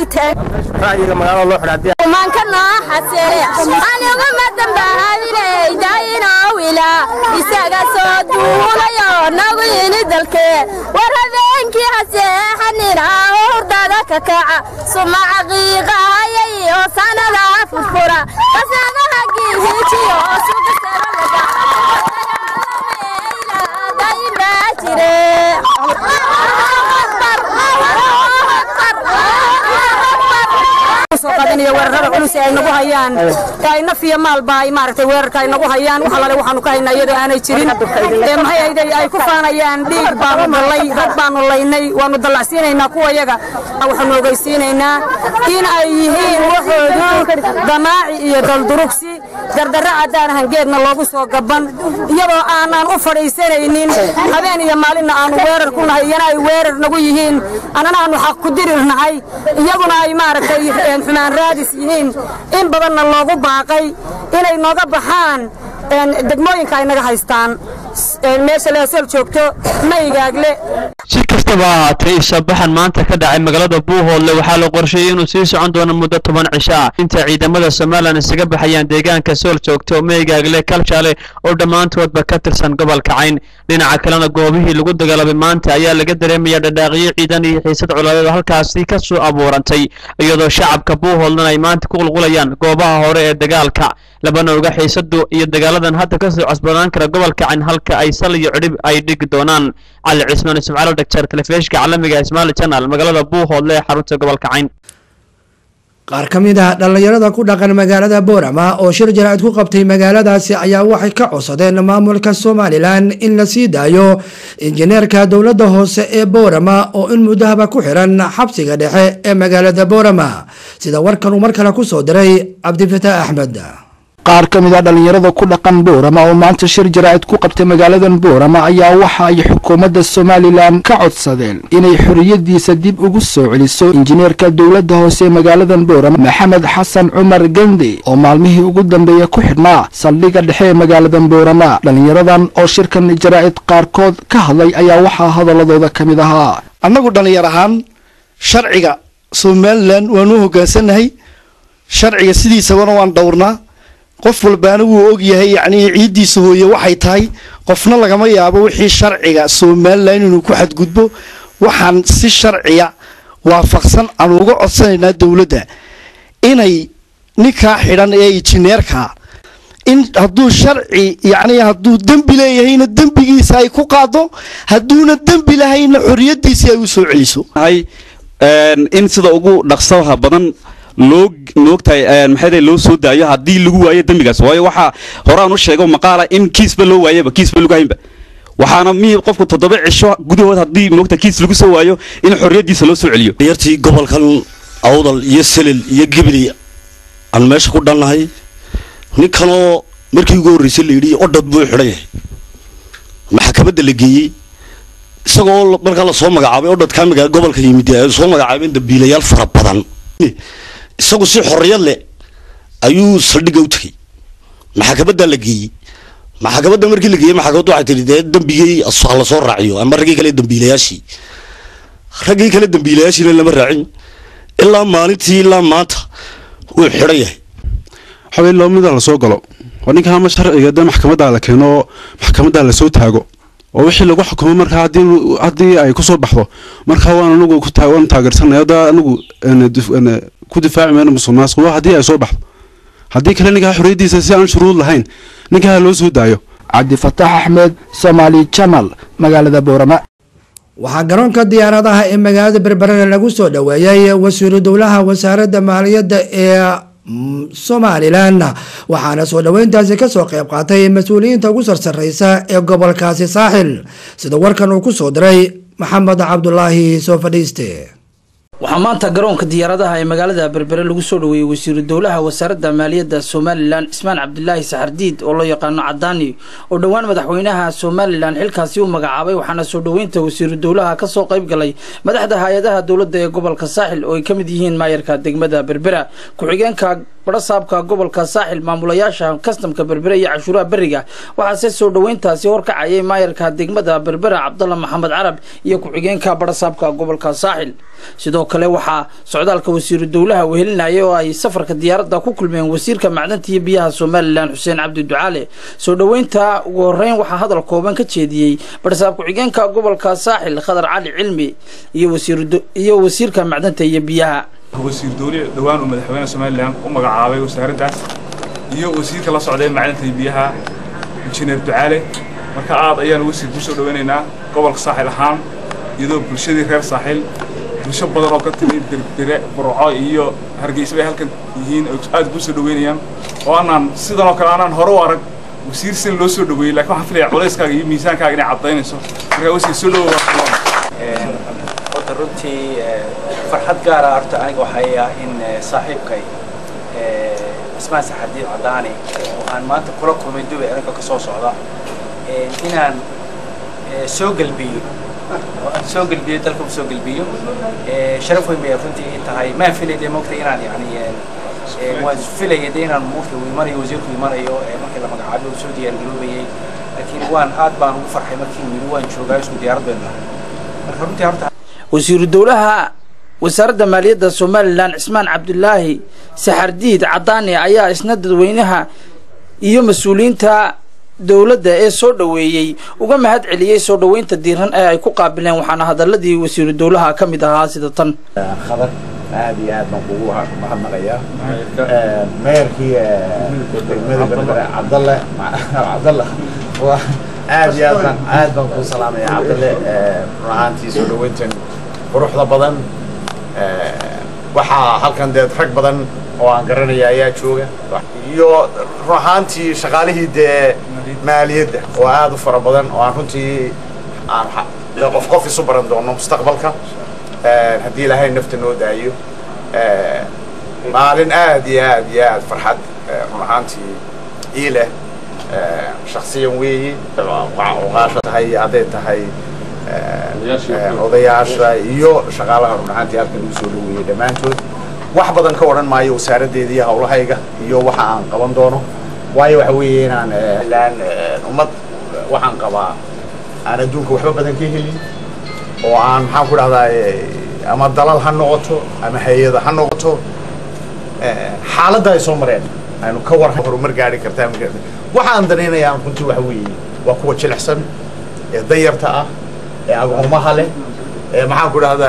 maanka nooxasere aniguma dambaabinaydainowila isaga soo duulayo nagu yini dalkee war habeenkii haseexanina hurdada ka kaca sumaca qiiqahayay oo sanada furfura qasadaha giihijiyo weerarada culus ee ay nagu hayaan ay naf iyo maalba ay maaragtay weerarka ay nagu hayaan wax alale waxaanu ka haynaa iyadoo aanay jirin ee maxay ahayday ay ku faanayaan dhiig baanu dhalay rag baanu laynay waanu dallacsiinaynaa kuwa yaga waxaanu ogeysiinaynaa in ay yihiin waxoodu damaaci iyo daldurugsi gardarra caddaan hangeedna loogu soo gaban iyadoo aanaan u fadhiisanaynin habeen iyo maalinna aanu weerar ku nahay iyana ay weerar nagu yihiin annana aanu xaq ku dirir nahay iyaguna ay maaragtay xumaan raadis yihiin in badanna loogu baaqay inay nooga baxaan degmooyinka ay naga haystaan meesha leesol joogto maygaagle si kastaba ahaatee isabaxan maanta ka dhacay magaalada buuhoodle waxaa la qorsheeyey inuu sii socon doono muddo toban cisho ah inta ciidamada somalilan isaga baxayaan deegaanka sool joogto meygaagle kalshaale oo dhammaantoodba ka tirsan gobolka cayn dhinaca kalena goobihii lagu dagaalamay maanta ayaa laga dareemaya dhadhaaqyo ciidan iyo xiisad coladeed oo halkaasi ka soo abuurantay iyadoo shacabka buuhoodlena ay maanta ku qulqulayaan goobaha hore ee dagaalka labana oga xiisadu iyo dagaaladan hadda kasoo cosbanaan kara gobolka cayn halka ay sal iyo cidhib ay dhigi doonaan cali cismaan ismaaciil dhagjar telefishinka caalamiga ismaali channel magaalada buuhoodle ee xarunta gobolka cayn qaar ka mid ah dhallinyarada ku dhaqan magaalada boorama oo shir jaraa'id ku qabtay magaaladaasi ayaa waxay ka codsadeen maamulka somalilan in la sii daayo injineerka dowladda hoose ee boorama oo in muddahaba ku xiran xabsiga dhexe ee magaalada boorama sida warkan uu mar kale ku soo diray cabdifataax axmed qaar ka mid a dhallinyarada ku dhaqan boorama oo maanta shir jaraa'id ku qabtay magaaladan boorama ayaa waxa ay xukuumadda somalilan ka codsadeen inay xorriyadiisa dib ugu soo celiso injineerka dowladda hoose ee magaaladan boorama maxamed xasan cumar gende oo maalmihii ugu dambeeya ku xidhnaa saldhigga dhexe ee magaaladan boorama dhallinyaradan oo shirkan jaraa'id qaarkood ka hadlay ayaa waxaa hadaladooda ka mid ahaa annagu dhallinyar ahaan sharciga somalilan waanu u hoggaansannahay sharciga sidiisabana waan dhowrnaa qof walbaana wuu ogyahay yacnii ciiddiisa hooye waxay tahay qofna lagama yaabo wixii sharciga somalilan inuu ku xadgudbo waxaan si sharciya waafaqsan aan uga codsanaynaa dowladda inay ninkaa xidhan ee injineerkaa in hadduu sharci yacnii hadduu dembi leeyahayna dembigiisa ay ku qaado hadduuna dembi lahayna xorriyaddiisii ay u soo celiso in sida ugu dhaqsaha badan loo moogtahay maxay loo soo daayo haddii lagu waayo dembigaas waayo waxaa horaan u sheego maqaala in kiisba loo waayaba kiisba lagu haynba waxaana mi qofku toddoba cisho gudahood haddii moogta kiis lagu soo waayo in xorriyaddiisa loo soo celiyo yartii gobolkan awdal iyo selil iyo gibli aan meesha ku dhannahay ninkanoo markii ugu horreysay la yidhi odhad buu xidhan yahay maxkamadda la geeyey isagoo markaa lasoo magacaabay odhadkaa magaa gobolka yimid ay soo magacaabeen dambiilayaal fara badan isagu si xorriyad leh ayuu saldhigga u tegey maxkamaddaa la geeyey maxkamadda markii la geeyey maxkamaddu waxay tihi dee dembigii ha lasoo raaciyo ama raggii kale dambiilayaashii raggii kale dambiilayaashiina lama raacin ilaa maalintii ilaa maanta wuu xidhan yahay waxawey loo mida lasoo galo waa ninka ama sharciga dee maxkamadda la keeno oo maxkamadda lasoo taago oo wixii lagu xukumo markaa haddii haddii ay kusoo baxdo markaa waan anagu ku waan taageersanay hadda anagu ku difaaci mayno musuqmaasuq waa haddii ay soo baxdo haddii kale ninkaa xorriyaddiisa si aan shuruud lahayn ninkaa loo soo daayo cabdifataax axmed somaali channel magaalada boorama waxaa garoonka diyaaradaha ee magaalada berberena lagu soo dhoweeyay wasiiru dowlaha wasaaradda maaliyadda ee somalilan waxaana soo dhoweyntaasi kasoo qayb qaatay mas-uuliyiinta ugu sarsareysa ee gobolkaasi saaxil sida warkan uu ku soo diray maxamed cabdulaahi soo fadhiiste waxaa maanta garoonka diyaaradaha ee magaalada berbere lagu soo dhoweeyey wasiiru dowlaha wasaaradda maaliyadda somalilan cismaan cabdilaahi saxardiid oo loo yaqaano cadaani oo dhowaan madaxweynaha somalilan xilkaasi u magacaabay waxaana soo dhoweynta wasiiru dowlaha kasoo qayb galay madaxda hay-adaha dowladda ee gobolka saaxil oo ay ka mid yihiin maayarka degmada berbera ku-xigeenka barasaabka gobolka saaxil maamulayaasha kastamka berbere iyo cashuuraha beriga waxaase soo dhoweyntaasi horkacayay maayarka degmada berbera cabdalla maxamed carab iyo ku-xigeenka barasaabka gobolka saaxil sidoo kale waxaa socdaalka wasiiru dowlaha wehelinaya oo ay safarka diyaaradda ku kulmeen wasiirka macdanta iyo biyaha somalilan xuseen cabdi ducaale soo dhoweynta ugu horeyn waxaa hadal kooban ka jeediyey barasaab ku-xigeenka gobolka saaxil khadar cali cilmi iyo wasiirka macdanta iyo biyaha wasiir dowle dhowaan uu madaxweyne somalilan u magacaabay wasaaraddaas iyo wasiirka la socday macdanta iyo biyaha injineer ducaale marka aad ayaanu wasiir ku soo dhoweynaynaa gobolka saaxil ahaan iyadoo bulshadii reer saaxil bulsho badan oo ka timi berbere burco iyo hargeysa bay halkan yihiin aad kuu soo dhaweynayaan oo anaan sidan oo kale anaan hore u arag wasiir sin loo soo dhaweeyey lakin waxaan filaya culayskaaga iyo miisaankaaga inay caddaynayso markaa wasiir soo dhawow horta runtii farxad gaara horta aniga waxay ah in saaxiibkay cismaan saxadiid cadaani waxaan maanta kula kulmay dubay aniga ka soo socda inaan soo gelbiyo soo gelbiyo dalka u soo gelbiyo sharaf weyn bay runtii ii tahay maan filay dee moogtay inaan yani waan filayay dee inaan moogtay uu imanayo wasiirku imanayo markii la magacaabay uu soo diyaargaroobayay laakiin waan aad baan ugu farxay markii uu yidhi waan joogaa isku diyaarad baynu nahay marka runtii horta wasiiru dowlaha wasaaradda maaliyadda somalilan cismaan cabdulaahi saxardiid cadaani ayaa isna dadweynaha iyo mas-uuliyiinta dowladda ee soo dhoweeyey uga mahad celiyey soo dhoweynta diiran ee ay ku qaabileen waxaana hadaladii wasiiru dowlaha ka mid ahaa sida tan khadar aad iyo aad baan kugu mahadnaqayaa meerkii degmada berbere cabdalle cabdalle aad iyo aad baan aad baan kuu salaamaya cabdalle run ahaantii soo dhoweyntan quruxda badan waxaa halkan dee rag badan oo aan garanaya ayaa jooga iyo run ahaantii shaqaalihii dee maaliyadda oo aad u fara badan oo aan runtii aan dee qof qof isu baran doono mustaqbalka haddii ilaahay nafta noo daayo maalin aad iyo aad iyo aad farxad run ahaantii ii leh shaksiyan weeye uqaasha tahay hadday tahay odayaasha iyo shaqaalaha run ahaantii halkan ugu soo dhaweeyey dhammaantood wax badan ka odhan maayo wasaaraddeeda iyo hawlahayga iyo waxa aan qaban doono waayo waxa weeye inaan laan ummad waxaan qabaa aan adduunka waxba badan ka helin oo aan maxaan ku dhahdaa ama dalal ha noqoto ama hay-ada ha noqoto xaaladda ay soo mareen aynu ka war horumar gaari kartaa waxa aan danaynayaan runtii waxa weeye waa kuwa jilicsan ee dayarta ah ee agoomaha leh ee maxaan ku dhahdaa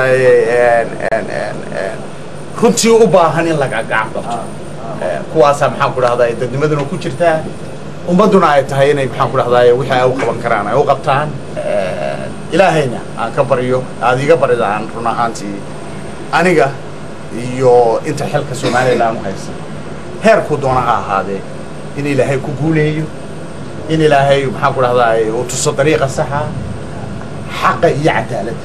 runtii u baahan in laga gacan qabto kuwaasaa maxaan ku dhahdaa dadnimaduna ku jirtaa ummadduna ay tahay inay maxaan ku dhahdaa wixii ay u qaban karaan ay u qabtaan ilaahayna aan ka baryo aada iga baridaan run ahaantii aniga iyo inta xilka somalilan u haysa heerkuu doona ha ahaadee in ilaahay ku guuleeyo in ilaahay maxaan ku dhahdaa uu tuso dariiqa saxa xaqa iyo cadaaladda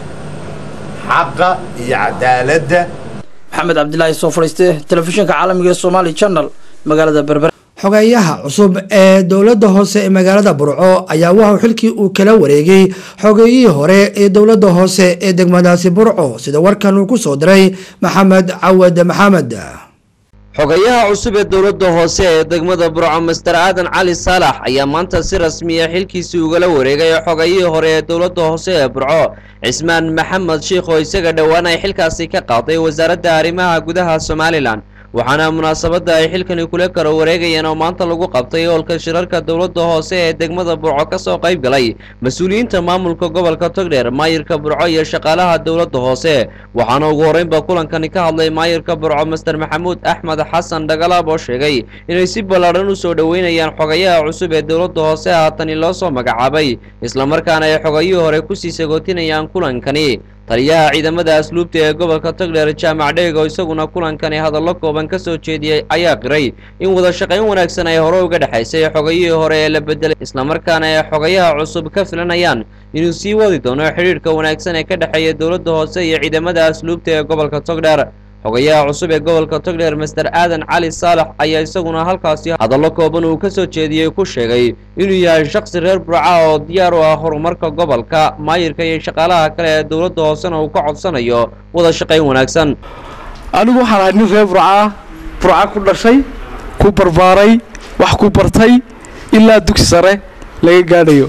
xaqa iyo cadaaladda maxamed cabdilaahi soo fadhiiste telefishinka caalamiga ee somali channel magaalada berber xogeeyaha cusub ee dowladda hoose ee magaalada burco ayaa waxau xilkii uu kala wareegay xogeeyihii hore ee dowladda hoose ee degmadaasi burco sida warkan uu ku soo diray maxamed cawad maxamed xogayaha cusub ee dowladda hoose ee degmada burco master aadan cali saalax ayaa maanta si rasmiya xilkiisii ugala wareegay xogayihii hore ee dowladda hoose ee burco cismaan maxamed shiikh oo isaga dhowaan ay xilkaasi ka qaaday wasaaradda arrimaha gudaha somalilan waxaana munaasabadda ay xilkani kula kala wareegayeen oo maanta lagu qabtay hoolka shirarka dowladda hoose ee degmada burco ka soo qayb galay mas-uuliyiinta maamulka gobolka togdheer maayirka burco iyo shaqaalaha dowladda hoose waxaana ugu horreynba kulankani ka hadlay maayirka burco master maxamuud axmed xasan dhagalaab oo sheegay inay si ballaadhan u soo dhoweynayaan xogayaha cusub ee dowladda hoose haatani loo soo magacaabay islamarkaana ay xogayihii hore kusii sagootinayaan kulankani taliyaha ciidamada asluubta ee gobolka togdheer jaamac dheeg oo isaguna kulankani hadallo kooban ka soo jeediyey ayaa qiray in wada shaqayn wanaagsan ay hore uga dhexaysay xogayihii hore ee la bedelay islamarkaana ay xogayaha cusub ka filanayaan inuu sii wadi doono xidhiidhka wanaagsan ee ka dhexeeya dowladda hoose iyo ciidamada asluubta ee gobolka togdheer xogayaha cusub ee gobolka togdheer master aadan cali saalax ayaa isaguna halkaasi hadallo kooban uu ka soo jeediyey ku sheegay inuu yahay shakhsi reer burca oo diyaar u ah horumarka gobolka maayirka iyo shaqaalaha kale ee dowladda hoosena uu ka codsanayo wada shaqayn wanaagsan anigu waxaan ahay nin reer burca burca ku dhashay ku barbaaray wax ku bartay ilaa dugsi sare laga gaadhayo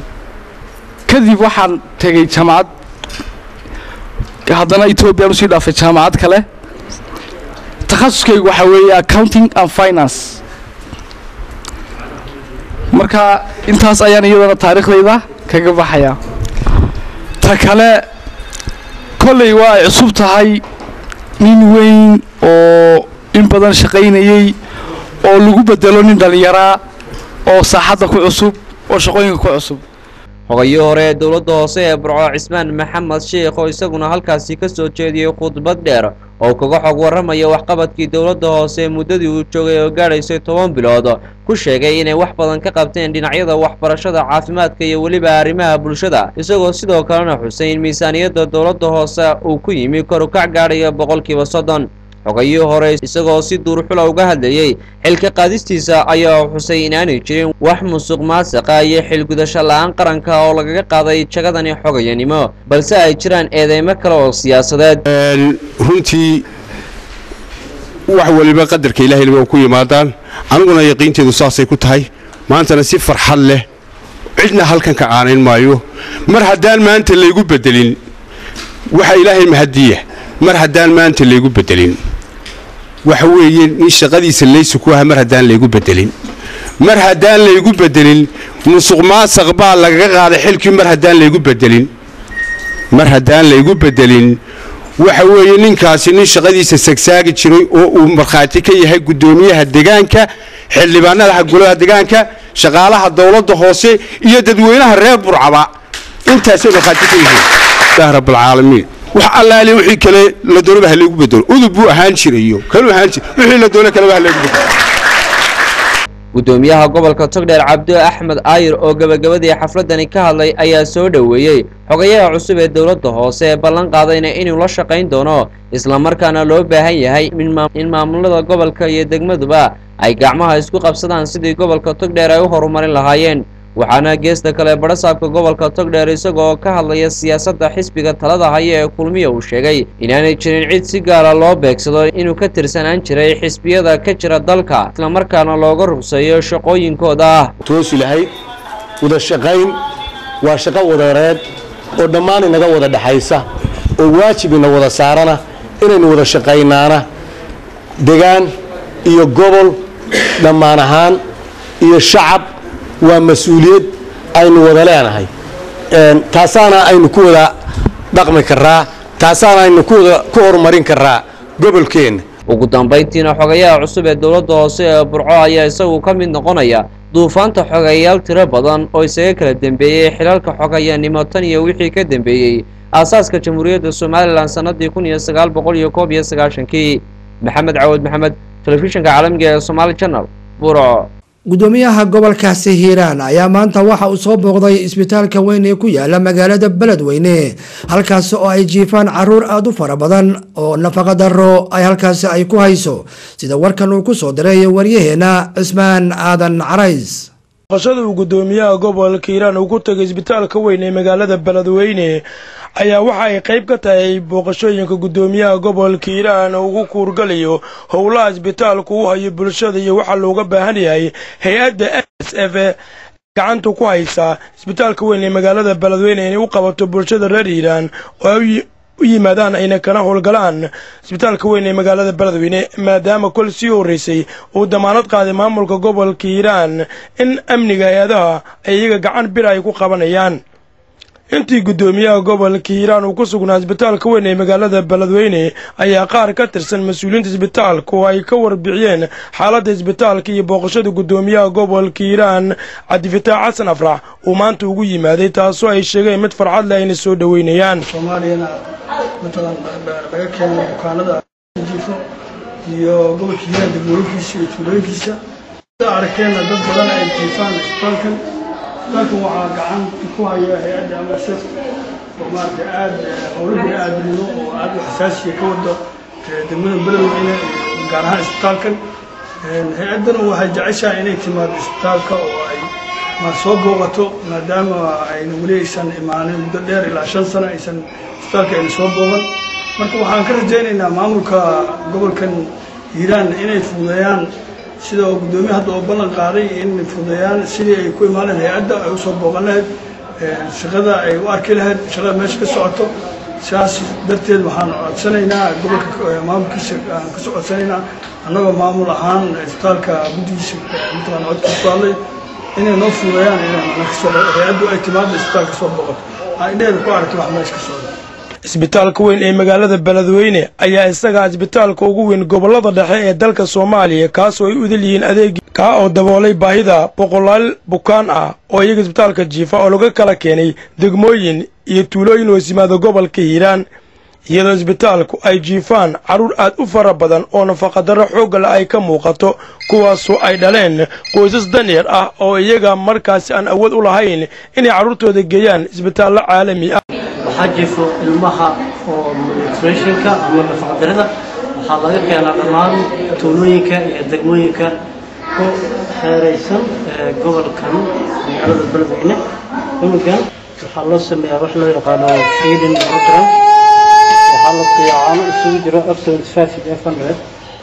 kadib waxaan tegey jaamacad haddana etoobiyaan usii dhaafay jaamacad kale takhasuskaygu waxaa weeye accounting and finance marka intaas ayaan iyadana taariikhdayda kaga baxayaa ta kale kolley waa ay cusub tahay nin weyn oo in badan shaqaynayey oo lagu bedelo nin dhallinyaraa oo saaxadda ku cusub oo shaqooyinka ku cusub xogayii hore ee dowladda hoose ee burco cismaan maxamed sheikh oo isaguna halkaasi ka soo jeediyey khudbad dheer oo kaga xog warramaya waxqabadkii dowladda hoose muddadii uu joogay oo gaadhaysay toban bilood ku sheegay inay wax badan ka qabteen dhinacyada waxbarashada caafimaadka iyo weliba arrimaha bulshada isagoo sidoo kalena xusay in miisaaniyadda dowladda hoose uu ku yimi korukac gaadhaya boqolkiiba soddon xogayii hore isagoo si duurxula uga hadlayey xilka qaadistiisa ayaa xusay inaanay jirin wax musuq maasaqa iyo xilgudasho la-aan qaranka oo lagaga qaaday jagadani xogayanimo balse ay jiraan eedeymo kale oo siyaasadeed runtii wax waliba qadarka ilaahay waa ku yimaadaan aniguna yaqiinteedu saasay ku tahay maantana si farxad leh cidna halkan ka caanayn maayo mar haddaan maanta laygu bedelin waxa ilaahay mahadiya mar haddaan maanta laygu bedelin waxa weeye nin shaqadiisa laysu ku aha mar haddaan laygu bedelin mar haddaan laygu bedelin musuq maasaq baa lagaga qaaday xilkii mar haddaan laygu bedelin mar haddaan laygu bedelin waxa weeye ninkaasi nin shaqadiisa sagsaagi jiray oo uu markhaati ka yahay guddoomiyaha degaanka xildhibaanada golaha degaanka shaqaalaha dowladda hoose iyo dadweynaha reer burcaba intaasay markhaati ka yihiin ilaah rabbilcaalamiin wax allaali wixii kale la doonaba ha laygu bedelo udub buu ahaan jirayo kaluu ahaan jir wixii la doono kaleba ha laygu bedelo guddoomiyaha gobolka togdheer cabdo axmed aayir oo gebagabadii xafladani ka hadlay ayaa soo dhoweeyey xogayaha cusub ee dowladda hoose ee ballan qaadayna inuu la shaqayn doono islamarkaana loo baahan yahay in maamulada gobolka iyo degmaduba ay gacmaha isku qabsadaan sidii gobolka togdheer ay u horumarin lahaayeen waxaana geesta kale badhasaabka gobolka togdheer isagoo ka hadlaya siyaasadda xisbiga talada haya ee kulmiya uu sheegay inaanay jirin cid si gaara loo beegsado inuu ka tirsanaan jiray xisbiyada ka jira dalka islamarkaana looga rugseeyo shaqooyinkooda ah toosi lahayd wada shaqayn waa shaqo wadareed oo dhammaan inaga wada dhexaysa oo waajib ina wada saarana inaynu wada shaqaynaana degaan iyo gobol dhammaan ahaan iyo shacab waa mas-uuliyad aynu wada leenahay taasaana aynu ku wada dhaqmi karaa taasaana aynu ku horumarin karaa gobolkeenna ugu dambayntiina xogayaha cusub ee dowladda hoose ee burco ayaa isagu ka mid noqonaya duufaanta xogeyayaal tiro badan oo isaga kala dembeeyey xilalka xogayanimo tan iyo wixii ka dembeeyey aasaaska jamhuuriyadda somalilan sannadii kun iyo sagaal boqol iyo koob iyo sagaashankii maxamed cawad maxamed telefishinka caalamiga ee somaali channel burco gudoomiyaha gobolkaasi hiiraan ayaa maanta waxa uu soo booqday isbitaalka weyn ee ku yaala magaalada beledweyne halkaasi oo ay jiifaan caruur aada u fara badan oo nafaqa daro ay halkaasi ay ku hayso sida warkan uu ku soo diray waryaheena cismaan aadan carays booqashada uu gudoomiyaha gobolka hiiraan uu ku tegay isbitaalka weyn ee magaalada beledweyne ayaa waxa ay qayb ka tahay booqashooyinka gudoomiyaha gobolka hiiraan ugu kuurgalayo howlaha isbitaalku u hayo bulshada iyo waxaa looga baahan yahay hay-adda s f gacanta ku haysa isbitaalka weyn ee magaalada beledweyne inay u qabato bulshada reer hiiraan oo ay u yimaadaan ayna kana howlgalaan isbitaalka weyn ee magaalada beledweyne maadaama kol sii horreysay uu damaanad qaaday maamulka gobolka hiiraan in amniga hay-adaha ay iyaga gacan bir ay ku qabanayaan intii guddoomiyaha gobolka hiiraan uu ku sugnaa isbitaalka weyn ee magaalada beledweyne ayaa qaar ka tirsan mas-uuliyiinta isbitaalka oo ay ka warbixiyeen xaaladda isbitaalka iyo booqashada guddoomiyaha gobolka hiiraan cabdifataax xasan afrax uu maanta ugu yimaaday taasoo ay sheegeen mid farxad leh ayna soo dhoweynayaan soomaaliyana matalan laga keenay bukaanada jiifo iyo gobolka hiiraan degmooyinkiisa iyo tuulooyinkiisa sida arkeenna dad badan ay jiifaan isbitaalkan isbitaalkan waxaa gacan ku haya hay-adda amasef oo maaragtay aada howlo bini aadamnimo oo aada u xasaasiya ka wada degmada beledweyne gaar ahaan isbitaalkan hay-addana waxay jeceshahay inay timaado isbitaalka oo ay ma soo booqato maadaama ayna weli aysan imaanin muddo dheer ilaa shan sano aysan isbitaalka ayna soo booqan marka waxaan ka rajaynaynaa maamulka gobolkan hiiraan inay fududeeyaan sida oo guddoomiye hadda oo ballan qaaday in fududeeyaan sidii ay ku imaaneen hay-adda ay usoo booqan lahayd shaqada ay u arki lahayd shaqada meesha ka socoto sidaas darteed waxaan codsanaynaa gobolka maamulkiisa aan kasoo codsanaynaa annagoo maamul ahaan isbitaalka guddigiisa matalan codkiisa ku hadlay inay noo fududeeyaan inay hay-addu ay timaado isbitaalka soo booqato aan indheheeda ku aragto wax meesha ka socda isbitaalka weyn ee magaalada beledweyne ayaa isagaa isbitaalka ugu weyn gobollada dhexe ee dalka soomaaliya kaasoo ay u idil yihiin adeegi kaa oo daboolay baahida boqolaal bukaan ah oo iyaga isbitaalka jiifa oo laga kala keenay degmooyin iyo tuulooyin hoos yimaada gobolka hiiraan iyadoo isbitaalku ay jiifaan carruur aad u fara badan oo nafaqadarro xooggale ay ka muuqato kuwaasoo ay dhaleen qoysas danyar ah oo iyaga markaasi aan awood u lahayn inay carruurtooda geeyaan isbitaallo caalami ah waxaa jiifo ilmaha oo nutritionka ama nafaqadarida waxaa laga keenaa dhammaan tuulooyinka iyo degmooyinka ku xeeraysan gobolkan magaalada beledweyne cunugan waxaa loo sameeyaa wax loo yaqaano feeding program waxaa la siiyaa caano isugu jiro f seventy five iyo f hundred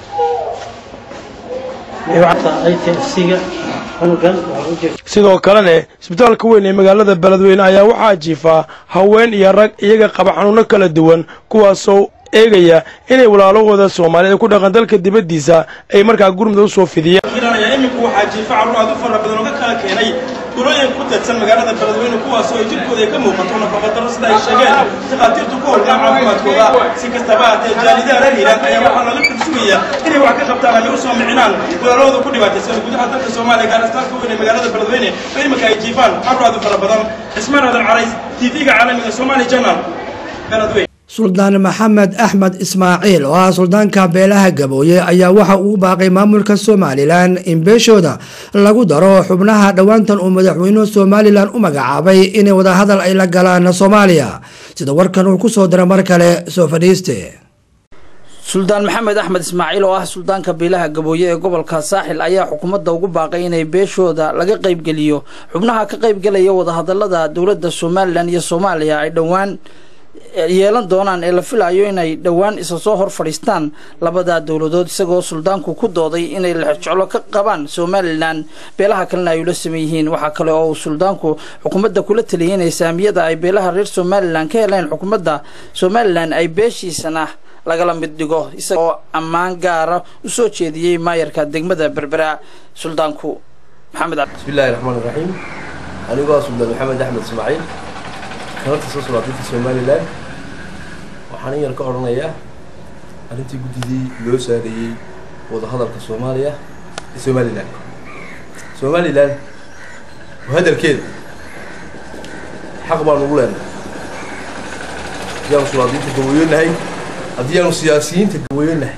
itfc-ga cunugan waxaa u jeef sidoo kalena isbitaalka weyn ee magaalada beledweyne ayaa waxaa jiifaa haween iyo rag iyaga qaba xanuuno kala duwan kuwaasoo eegaya inay walaalahooda soomaaliyed ku dhaqan dalka dibaddiisa ay markaa gurmud u soo fidiyaan iminku waxaa jiifa carruur aad u fara badan oo ka kala keenay tulooyin ku teedsan magaalada beledweyne kuwaasoo ay jirkooda ay ka muuqato nafaqadaro sida ay sheegeen takhaatiirtu ku howlgaa caafimaadkooda si kastaba haatee jaalidaha reer hiiraan ayaa waxaa laga firsugaya inay wax ka qabtaan ama u soo micinaan walaalahooda ku dhibaataysan gudaha dalka soomaaliya gaar istaalka weyn ee magaalada beledweyne oo iminka ay jiifaan carruur aad u fara badan cismaan aadan carays tv-ga caalamiga somali journal beledweyne suldaan maxamed axmed ismaaciil oo ah suldaanka beelaha gabooye ayaa waxa uu baaqay maamulka somalilan in beeshooda lagu daro xubnaha dhowaantan uu madaxweynuhu somalilan u magacaabay inay wadahadal ay la galaan soomaaliya sida warkan uu ku soo dira mar kale soo fadhiiste suldaan maxamed axmed ismaaciil oo ah suldaanka beelaha gabooye ee gobolka saaxil ayaa xukuumadda ugu baaqay inay beeshooda laga qaybgeliyo xubnaha ka qaybgelaya wadahadalada dowladda somalilan iyo soomaaliya ay dhowaan yeelan doonaan ee la filayo inay dhowaan isa soo hor fadhiistaan labada dowladood isagoo suldaanku ku dooday inay lexjeclo ka qabaan somalilan beelaha kalena ay ula saman yihiin waxaa kale oo uu suldaanku xukuumadda kula taliyay inay saamiyada ay beelaha reer somalilan ka heleen xukuumadda somalilan ay beeshiisana lagala mid dhigo isagaoo ammaan gaara u soo jeediyey maayarka degmada berbera suldaanku maxamed bismillahi raxmaan iraxiim anigoo ah suldaan maxamed axmed ismaaciil kanarta soo sulaadinta somalilan waxaan in yar ka odhanayaa arrintii guddidii loo saareeyey wadahadalka soomaaliya iyo somalilan somalilan hadalkeeda xaq baan ugu leenahay haddii aanu sulaadiinta gawayonahay haddii aanu siyaasiyiinta gawayonahay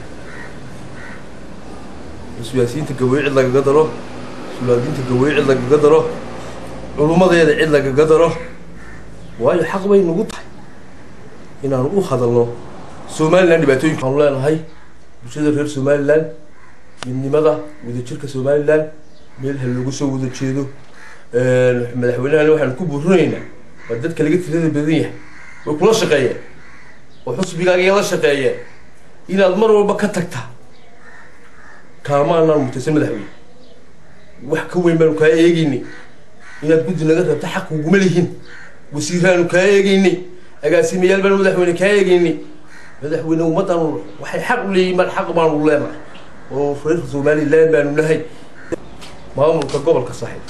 siyaasiyiinta gawayo cid lagaga daro sulaadiinta gawayo cid lagaga daro culummadeeda cid lagaga daro waayo xaq bay nagu tahay inaanu u hadalno somalilan dhibaatooyinka aanu leenahay bulshada reer somalilan midnimada wadajirka somalilan meel ha loogu soo wada jeedo madaxweynehana waxaanu ku buurinaynaa waa dadka laga tirada badan yahay way kula shaqeeyeen oo xusbigaaga la shaqeeyeen inaad mar walba ka tagtaa kaama anaan mutaysan madaxweyne wax ka weyn baanu kaa eegayni inaad guddi naga rabta xaq uguma lihin wasiiraanu kaa eegaynay agaasimayaal baanu madaxweyne kaa eegaynay madaxweyne ummaddaanu waxay xaq u leeyihin baan xaq baanu leenahay oo reer somalilan baanu nahay maamulka gobolka saaxiib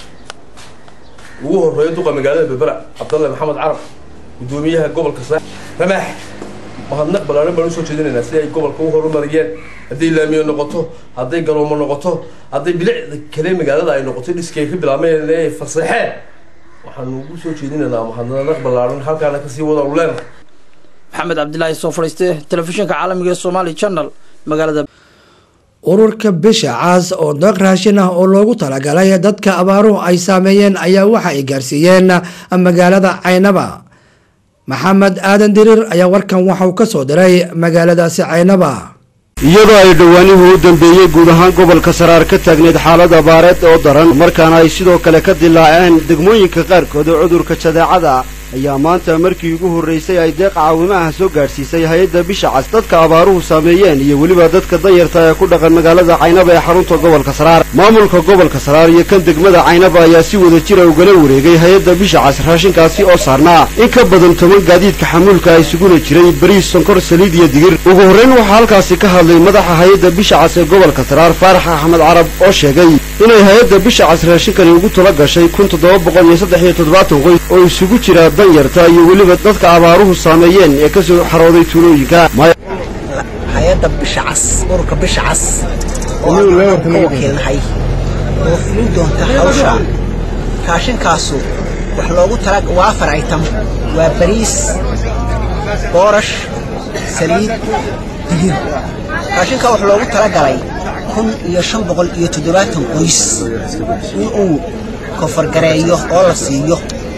ugu horeeyo duqa magaalada berbera cabdalle maxamed carab guddoomiyaha gobolka saaxiib ramaax mahadnaq ballaaran baan usoo jeedinaynaa si ay gobolka u horumariyeen hadday laamiyo noqoto hadday garoomo noqoto hadday bilicda kale magaalada ay noqoto dhiskay ka bilaabmeen ee fasaxeen waxaanu ugu soo jeedinaynaa mahadnaq ballaaran halkaana kasii wada u leenahay maxamed cabdilaahi soo fadhiiste telefishinka caalamiga ee somali channel magaalada ururka bisha caas oo deeq raashin ah oo loogu talagalay dadka abaaruhu ay saameeyeen ayaa waxa ay gaarsiiyeen magaalada caynaba maxamed aadan diriir ayaa warkan waxauu ka soo diray magaaladaasi caynaba iyadoo ay dhowaanihii u dambeeyey guud ahaan gobolka saraar ka taagneyd xaalad abaareed oo daran markaana ay sidoo kale ka dilaaceen degmooyinka qaarkood oo cudurka jadeecada ayaa maanta markii ugu horraysay ay deeq caawimaha soo gaadhsiisay hay-adda bisha cas dadka abaaruhu saameeyeen iyo weliba dadka danyarta ee ku dhaqan magaalada caynaba ee xarunta gobolka saraar maamulka gobolka saraar iyo kan degmada caynaba ayaa si wada jira ugala wareegay hay-adda bisha cas raashinkaasi oo saarnaa in ka badan toban gaadiidka xamuulka ay isuguna jiray bariis sonkor saliid iyo digir ugu horrayn waxaa halkaasi ka hadlay madaxa hay-adda bisha cas ee gobolka saraar faarax axmed carab oo sheegay inay hay-adda bisha cas raashinkani ugu tala gashay kun toddoba boqol iyo saddex iyo toddobaatan qoys oo isugu jira danyarta iyo weliba dadka abaaruhu saameeyeen ee ka soo xarooday tuulooyinka hay-adda bisha cas ururka bisha cas oo aan ka wakiilnahay oo fulin doonta hawsha raashinkaasu wax loogu tala waa afar item waa bariis boorash saliid digir raashinkaa wax loogu talagalay kun iyo shan boqol iyo toddobaatan qoys in uu kofargareeyo oo la siiyo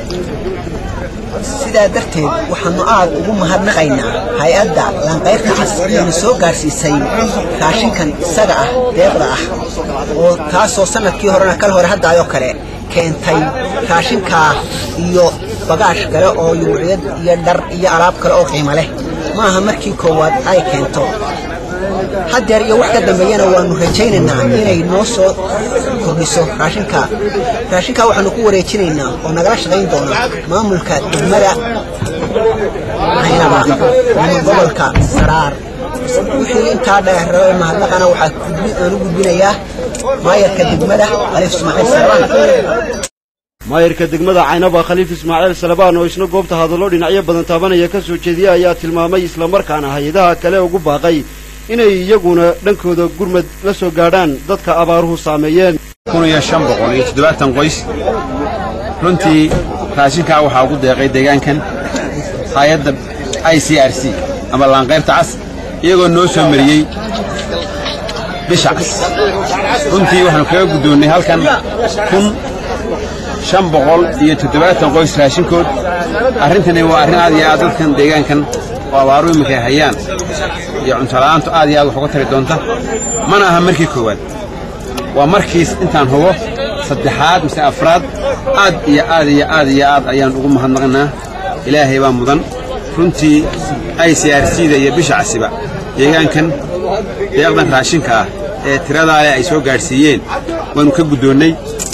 sidaa darteed waxaannu aad ugu mahadnaqaynaa hay-adda lanqayrta cas eena soo gaadhsiisay raashinkan isaga ah deeqda ah oo taasoo sannadkii horena kal hore haddaayoo kale keentay raashinkaa iyo bagaash kale oo yuuciyad iyo dhar iyo alaab kale oo qiimo leh ma aha markii koowaad ay keento haddeer iyo wax ka dambeeyana waannu rajaynaynaa inay noo soo kordhiso raashinka raashinkaa waxaannu ku wareejinaynaa oo nagala shaqayn doona maamulka degmada caynaba ama gobolka saraar wixii intaa dheer mahadnaqana waxaa aanu gudbinayaa maayarka degmada alif ismaaciil saraan maayarka degmada caynaba khaliif ismaaciil salabaan oo isna goobta hadallo dhinacyo badan taabanaya ka soo jeediya ayaa tilmaamay islamarkaana hay-adaha kale ugu baaqay inay iyaguna dhankooda gurmad la soo gaadhaan dadka abaaruhu saameeyeen kun iyo shan boqol iyo toddobaatan qoys runtii raashinkaa waxaa ugu deeqay deegaankan hay-adda i c r c ama laanqayrta cas iyagoo noo soo mariyey bisha cas runtii waxaanu kaga guddoonnay halkan kun shan boqol iyo toddobaatan qoys raashinkood arrintani waa arrin aad iyo aad dadkan deegaankan oo abaaru iminka hayaan iyo cuntola'aantu aad iyo aad wax uga tari doonta mana aha markii koowaad waa markiis intaan hubo saddexaad mise afraad aad iyo aad iyo aad iyo aad ayaan ugu mahadnaqnaa ilaahay baa mudan runtii i c r c-da iyo bisha casiba deegaankan deeqdan raashinka ah ee tiradaa leh ay soo gaadhsiiyeen waannu ka guddoonnay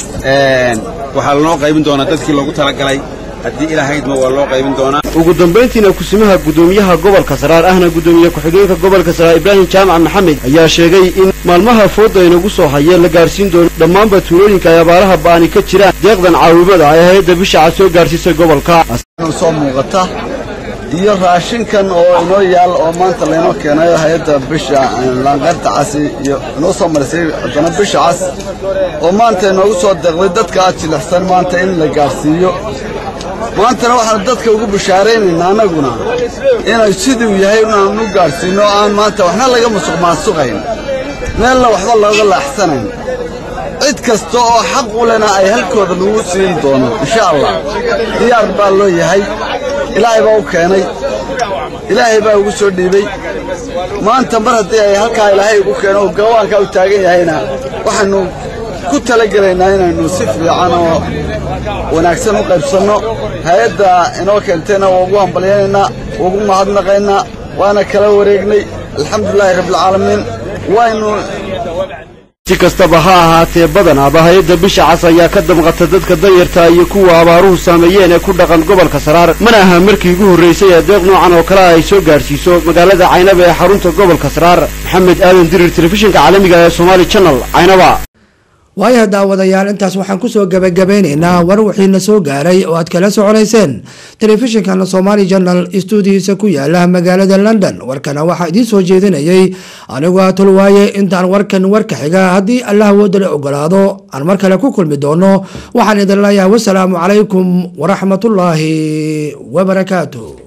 waxaa lanoo qaybin doonaa dadkii loogu talagalay haddii ilaahaydma waa loo qaybin doonaa ugu dambayntiina kusimaha gudoomiyaha gobolka saraar ahna gudoomiye ku-xigeenka gobolka saraar ibraahim jaamac maxamed ayaa sheegay in maalmaha fooda inagu soo hayeen la gaarsiin doono dhammaanba tuulooyinka ay abaaraha ba'ani ka jiraan deeqdan caawimada ay hay-adda bishaca soo gaarsiisay gobolka soo muuqata iyo raashinkan oo inoo yaal oo maanta laynoo keenayo hay-adda bisha laanqayrta casi iyo inoo soo marisay haddana bisha cas oo maanta inoogu soo deeqday dadka aad jilicsan maanta in la gaadhsiiyo maantana waxaanu dadka ugu bishaaraynaynaa annaguna inay siduu yahay inaanu gaadhsiinno aan maanta waxna laga musuq maasuqayn meelna waxba looga laaxsanayn cid kasta oo xaq u lena ay halkooda lagu siin doono insha allah diyaar baa loo yahay ilaahay baa u keenay ilaahay baa ugu soo dhiibey maanta mar haddii ay halkaa ilaahay ugu keeno oo gawaankaa u taagan yahayna waxaannu ku talagelaynaa inaynu si fiican oo wanaagsan u qaybsanno hay-adda inoo keentayna waa ugu hambalyaynaynaa ugu mahadnaqaynaa waana kala wareegnay alxamdulilaahi rabbilcaalamiin waynu si kastaba ha ahaatee badanaaba hay-adda bisha cas ayaa ka damqata dadka danyarta iyo kuwa abaaruhu saameeyeen ee ku dhaqan gobolka saraar mana aha markii ugu horraysay ee deeq noocan oo kale ay soo gaadhsiiso magaalada caynaba ee xarunta gobolka saraar maxamed aadan dirir telefishinka caalamiga ee somaali channel caynaba waayaha daawadayaal intaas waxaan kusoo gabagabeynaynaa war wixiina soo gaaray oo aad kala soconayseen telefishinkan somaali janal stuudihiisa ku yaala magaalada london warkana waxaa idiin soo jeedinayay anigoo a tolwaaye intaan warkan warka xiga haddii allah woodale ogolaado aan mar kale ku kulmi doono waxaan idin leeyahay wasalaamu calaykum waraxmatullaahi wabarakaatu